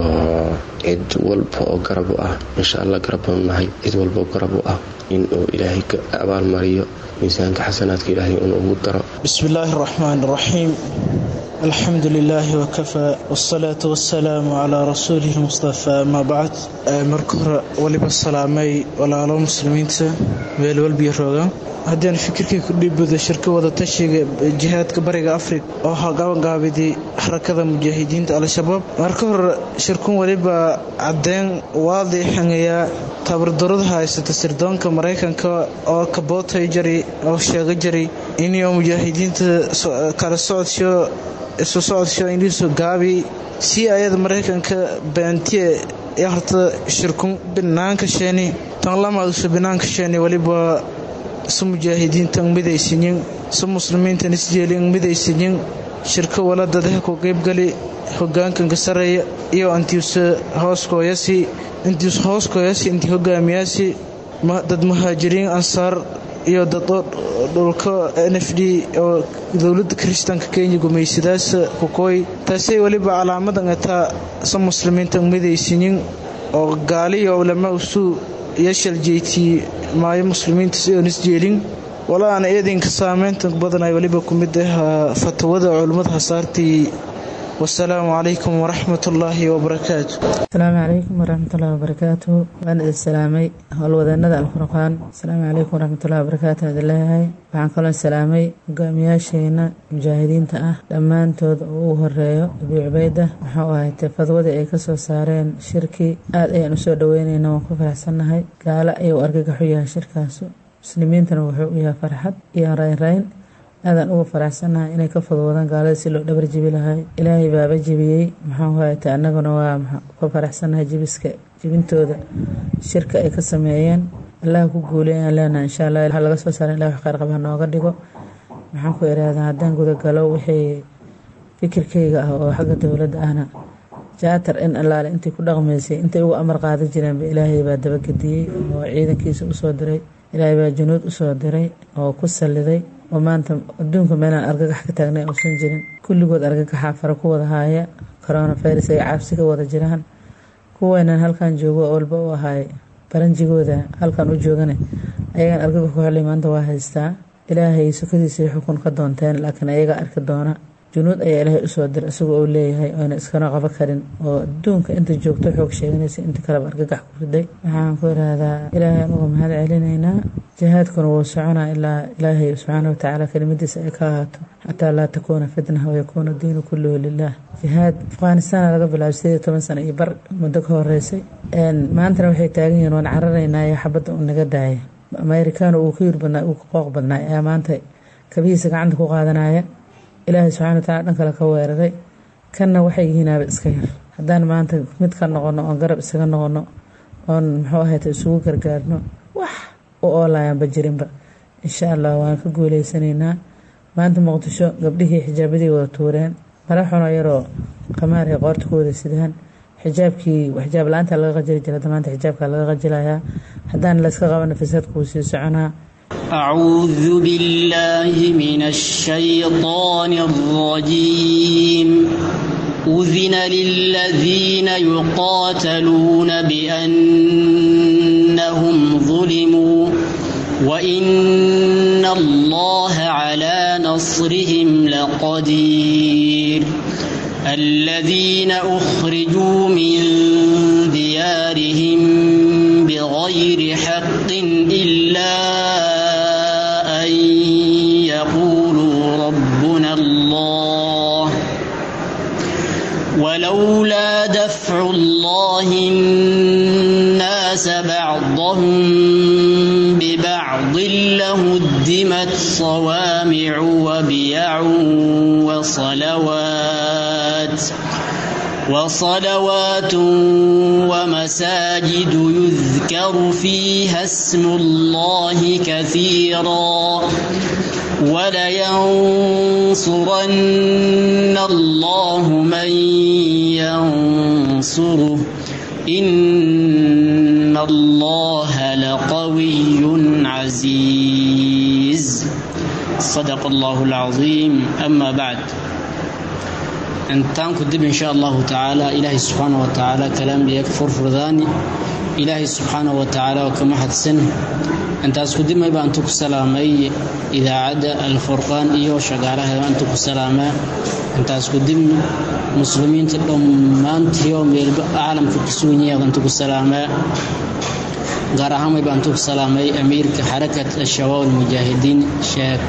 cid walba oo garab u ah insha allah garab baanu nahay cid walba oo garab u ah inuu ilaahay ka abaalmariyo miisaanka xasanaadka ilaahay inuu ugu daro bismi illaahi araxmaan araxiim alxamdu lilaahi wakafaa wsalaatu wasalaamu calaa rasuulihi mustafaa amaa bacd marka hore waliba salaamay walaalo muslimiinta meel walbiyo rooga haddaan fikirkii ku dhiibado shirka wada tashiga jihaadka bariga afrika oo hagaabangaabiday xarakada mujaahidiinta al-shabaab marka hore shirkun weliba caddeyn waadixangayaa tabardarada haysata sirdoonka maraykanka oo kabootay jari oo sheega jari inuu mujaahidiinta kala socodsho isu socodsho iniisu gaabi si ayada maraykanka baantiye ee horta shirkun binaanka sheeni tan lamaadusu binaanka sheeni weliba su mujaahidiinta midaysiyin su muslimiintan isjeelin midaysiyin shirka waladadaha ku qaybgali hogaankanka sareeya iyo antiuse hooskooyasi intiis hooskooyasi intii hogaamiyaasi dad muhaajiriin ansaar iyo dad dhulka n f d oo dowladda kiristaanka kenya gumaysadaas kukooy taasay weliba calaamadan ataa sa muslimiinta midaysiyin oo gaaliyo lama usuu yashal jeytii maayo muslimiinta si oon isjeelin walaa aan eedinka saameynta badan ay weliba ku mid ah fatwada culummada hasaartii wasalaamu calaykum waraxmat ullaahi wabarakaatu asalaamu calaykum waraxmatullahi wabarakaatu waan idin salaamay howlwadeenada alfurqaan asalaamu calaykum waraxmatullahi wabarakaatu aan idin leeyahay waxaan kaloo salaamay hogaamiyaasheena mujaahidiinta ah dhammaantood oo ugu horeeyo abii cubayda waxau ahaytee fadwadii ay kasoo saareen shirkii aad ayaan usoo dhaweynayna waan ku faraxsannahay gaalo ayuu argagaxu yahay shirkaasu muslimiintana wuxuu u yahay farxad iyo raynrayn aadaan uga faraxsannahay inay ka fudwoodaan gaalada si loo dhabar jibi lahay ilaahay baaba jibiyey maxaa hayta annaguna waa ka faraxsannahay jibiska jibintooda shirka ay ka sameeyeen allaha ku guuleeyaan leenaha insha allah waxaa laga soo saara ilah wax qaarqab ha nooga dhigo maxaan ku ihahdaa haddaan gudagalo wixii fikirkayga ah oo xagga dowladda ahna jaatar in allaale intii ku dhaqmaysay intay ugu amar qaadan jireenba ilaahay baa dabagediyey oo ciidankiisa usoo diray ilaahay baa junuud usoo diray oo ku salliday oo maanta adduunka meelaan argagax ka taagnay uusan jirin kulligood argagaxaa fara ku wada haaya coronavirus ay caabsi ka wada jiraan kuweenan halkan joogo oo walba u ahaay baranjigooda halkan u joogane ayagan argagax ku xelay maanta waa haystaa ilaahay sukadiisay xukun ka doonteen laakiin ayaga arki doona junuud ayaa ilaahay usoo dir isagoo uu leeyahay oyna iskana qabo karin oo adduunka inta joogto xoog sheeganaysa inta kaleba argagax ku riday waxaan ku ihahdaa ilaahay aan uga mahad celinaynaa jihaadkuna wuu soconaa ilaa ilaahay subxaana watacaala kelimadiisa ay ka ahaato xataa laa takuuna fitna wayakuuna diinu kulluhu lilah jihaad afghanistaana laga bilaabo sideed toban sano iyo bar muddo ka horeysay maantana waxay taagan yihiin waan cararaynaa iyo xabadda u naga daaya amerikaano uu ka yir badnaa uu ka qooq badnaa ayaa maanta kabihiisa gacanta ku qaadanaya ilaahay subxana wataala dhan kale ka weeraray kanna waxay yihiinaaba iska yar haddaan maanta mid ka noqono oon garab isaga noqono oon muxuu ahayta isugu gargaarno wax u oolayaanba jirinba insha allah waan ka guuleysanaynaa maanta muqdisho gabdhihii xijaabadii wada tuureen mara xuno yaroo qamaar ay qoorta ku wada sidaan xijaabkii xijaab la-aanta laga qajili jira hadda maanta xijaabka laga qajilayaa haddaan layska qabana fasaadku wuu sii soconaa أعوذ بالله من الشيطان الرجيم أذن للذين يقاتلون بأنهم ظلموا وإن الله على نصرهم لقدير الذين أخرجوا من ديارهم بغير حق إلا أن يقولوا ربنا الله ولولا دفع الله الناس بعضهم ببعض لهدمت صوامع وبيع وصلوات وصلوات ومساجد يذكر فيها اسم الله كثيرا ولينصرن الله من ينصره إن الله لقوي عزيز صدق الله العظيم أما بعد intaan ku dib insha allahu tacaala ilaahay subxaana wa tacaala kalaambiya ka furfurdaani ilaahay subxaana wa tacaala oo ka mahadsan intaas ku dib mayba intu ku salaamay idaacadda alfurqaan iyo shagaalaheeda intu ku salaamaa intaas ku dib muslimiinta dhammaantii oo meelba caalamka ku sugan yahay intu ku salaamaa gaar ahaan may baan ku salaamay amiirka xarakat ashabaab almujaahidiin sheekh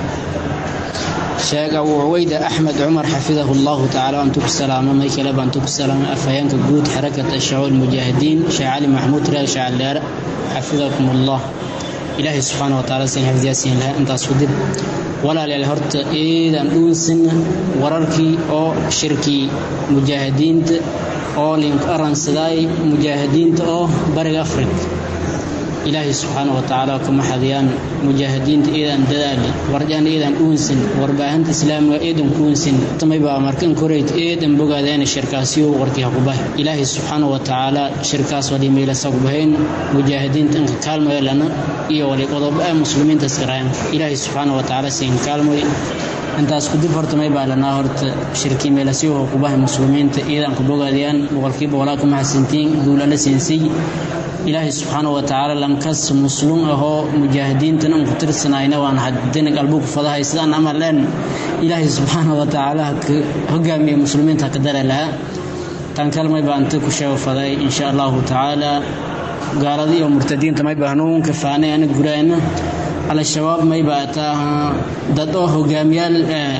sheekh abu cuweyda axmed cumar xafidahu llahu tacaala baan ku salaama may kale baan ku salaamay afhayeenka guud xarakat ashabaab almujaahidiin sheekh cali maxamuud reer shacaldheer xafidakum allah ilaahay subxaana wa taala sin xifdiyaasiin lahaa intaas ku dib walaalayaal horta eedaan dhuunsin wararkii oo shirkii mujaahidiinta oo link aransaday mujaahidiinta oo bariga afrig ilaahay subxaana wa tacaala kuma xadiyaan mujaahidiinta eedaan dadaali warjaan eedaan dhuunsin warbaahinta islaamiga eedan dhuunsin tamaybaa markan koreyd eedan bogaadeen shirkaasiyo warkii hakubahay ilaahay subxaana wa tacaala shirkaas wali meelasa kubahayn mujaahidiinta inka kaalmayo lana iyo wali qodobo ah muslimiinta iskarayan ilaahay subxaana wa tacaala siin kaalmoy intaas kudib horta may baa lanaa horta shirkii meelasiyo kubahay muslimiinta eedan ku bogaadiyaan boqolkiiba walaa kuma xasintiin duulala siinsiy ilaahay subxaana wa tacaala lankas muslum ahoo mujaahidiintan aan ku tirsanayna waan hadina qalbugu fadahay sidaan amal leen ilaahay subxaana wa tacaala hogaamiya muslimiinta ka dare lahaa tan kalmay baa inta ku sheego faday insha allahu tacaala gaalada iyo murtadiinta may baa hanuunka faanay ana guraayna al-shabaab may baa taaha dad oo hogaamiyaal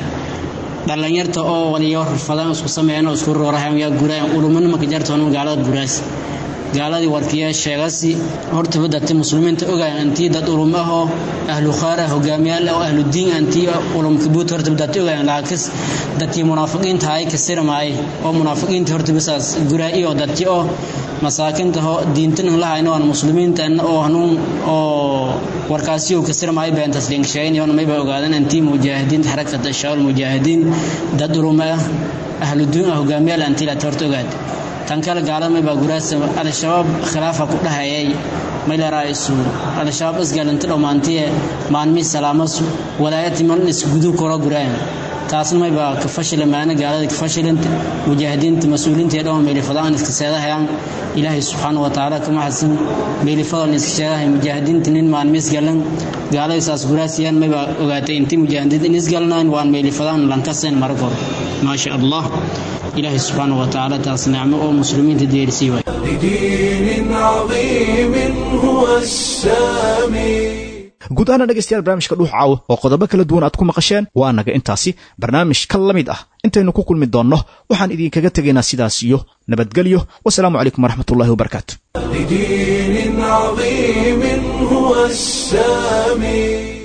dhalinyarta oo waliyo rafadaan isku sameeyaan oo isku roorahan yaa guraayan ulumana maka jartoon gaalada guraas gaaladii warkiya sheegasi hortaba dadti muslimiinta ogaay antii dad ulum ah oo ahlu khaara hogaamiyaal oo ahlu diin antii ulum kabuut hortaba dadti ogaay laakiin dadkii munaafiqiinta ay kasirmaay oo munaafiqiinta hortaba saas guraa iyo dadti oo masaakinta ho diintan la hayno aan muslimiinta oo hanuun oo warkaasi uu kasirmaay been tasliin sheegay oo mayba ogaadaan antii mujaahidiin xarakada shawl mujaahidiin dad ulum ah ahlu diin hogaamiyaal antii la horta ogaad tan kale gaalada baa guraasa al-shabaab khilaafa ku dhahayay maylaraa'isu al-shabaab isgaalinta dhammaantiye maalmii salaamasu walaayati malin isgudu koro guraayan taasna may baa ka fashila maana gaalada ka fashilinta mujaahidiinta mas-uuliinta ee dhan meelifadaan iska seedahayaan ilaahay subxaana wa tacaala kama xasan meelifadan iska sheegahay mujaahidiinta nin maalmi isgalan gaalada saas guraasiyaan may baa ogaatay intii mujaahidiinta in isgalnaan waan meelifadaan lankaseen maragor maasha allah ilaahay subxaana wa tacaala taas nicmo oo muslimiinta deerisii waay لدين عظيم هو السامي guud ahaana dhegaystayaal barnaamijka dhuux caawo oo qodobo kala duwan aad ku maqasheen waa naga intaasi barnaamij ka la mid ah intaynu ku kulmi doonno waxaan idinkaga tegaynaa sidaas iyo nabadgelyo wasalaamu calaykum waraxmatullahi wabarakaatu لدين عظيم هو السامي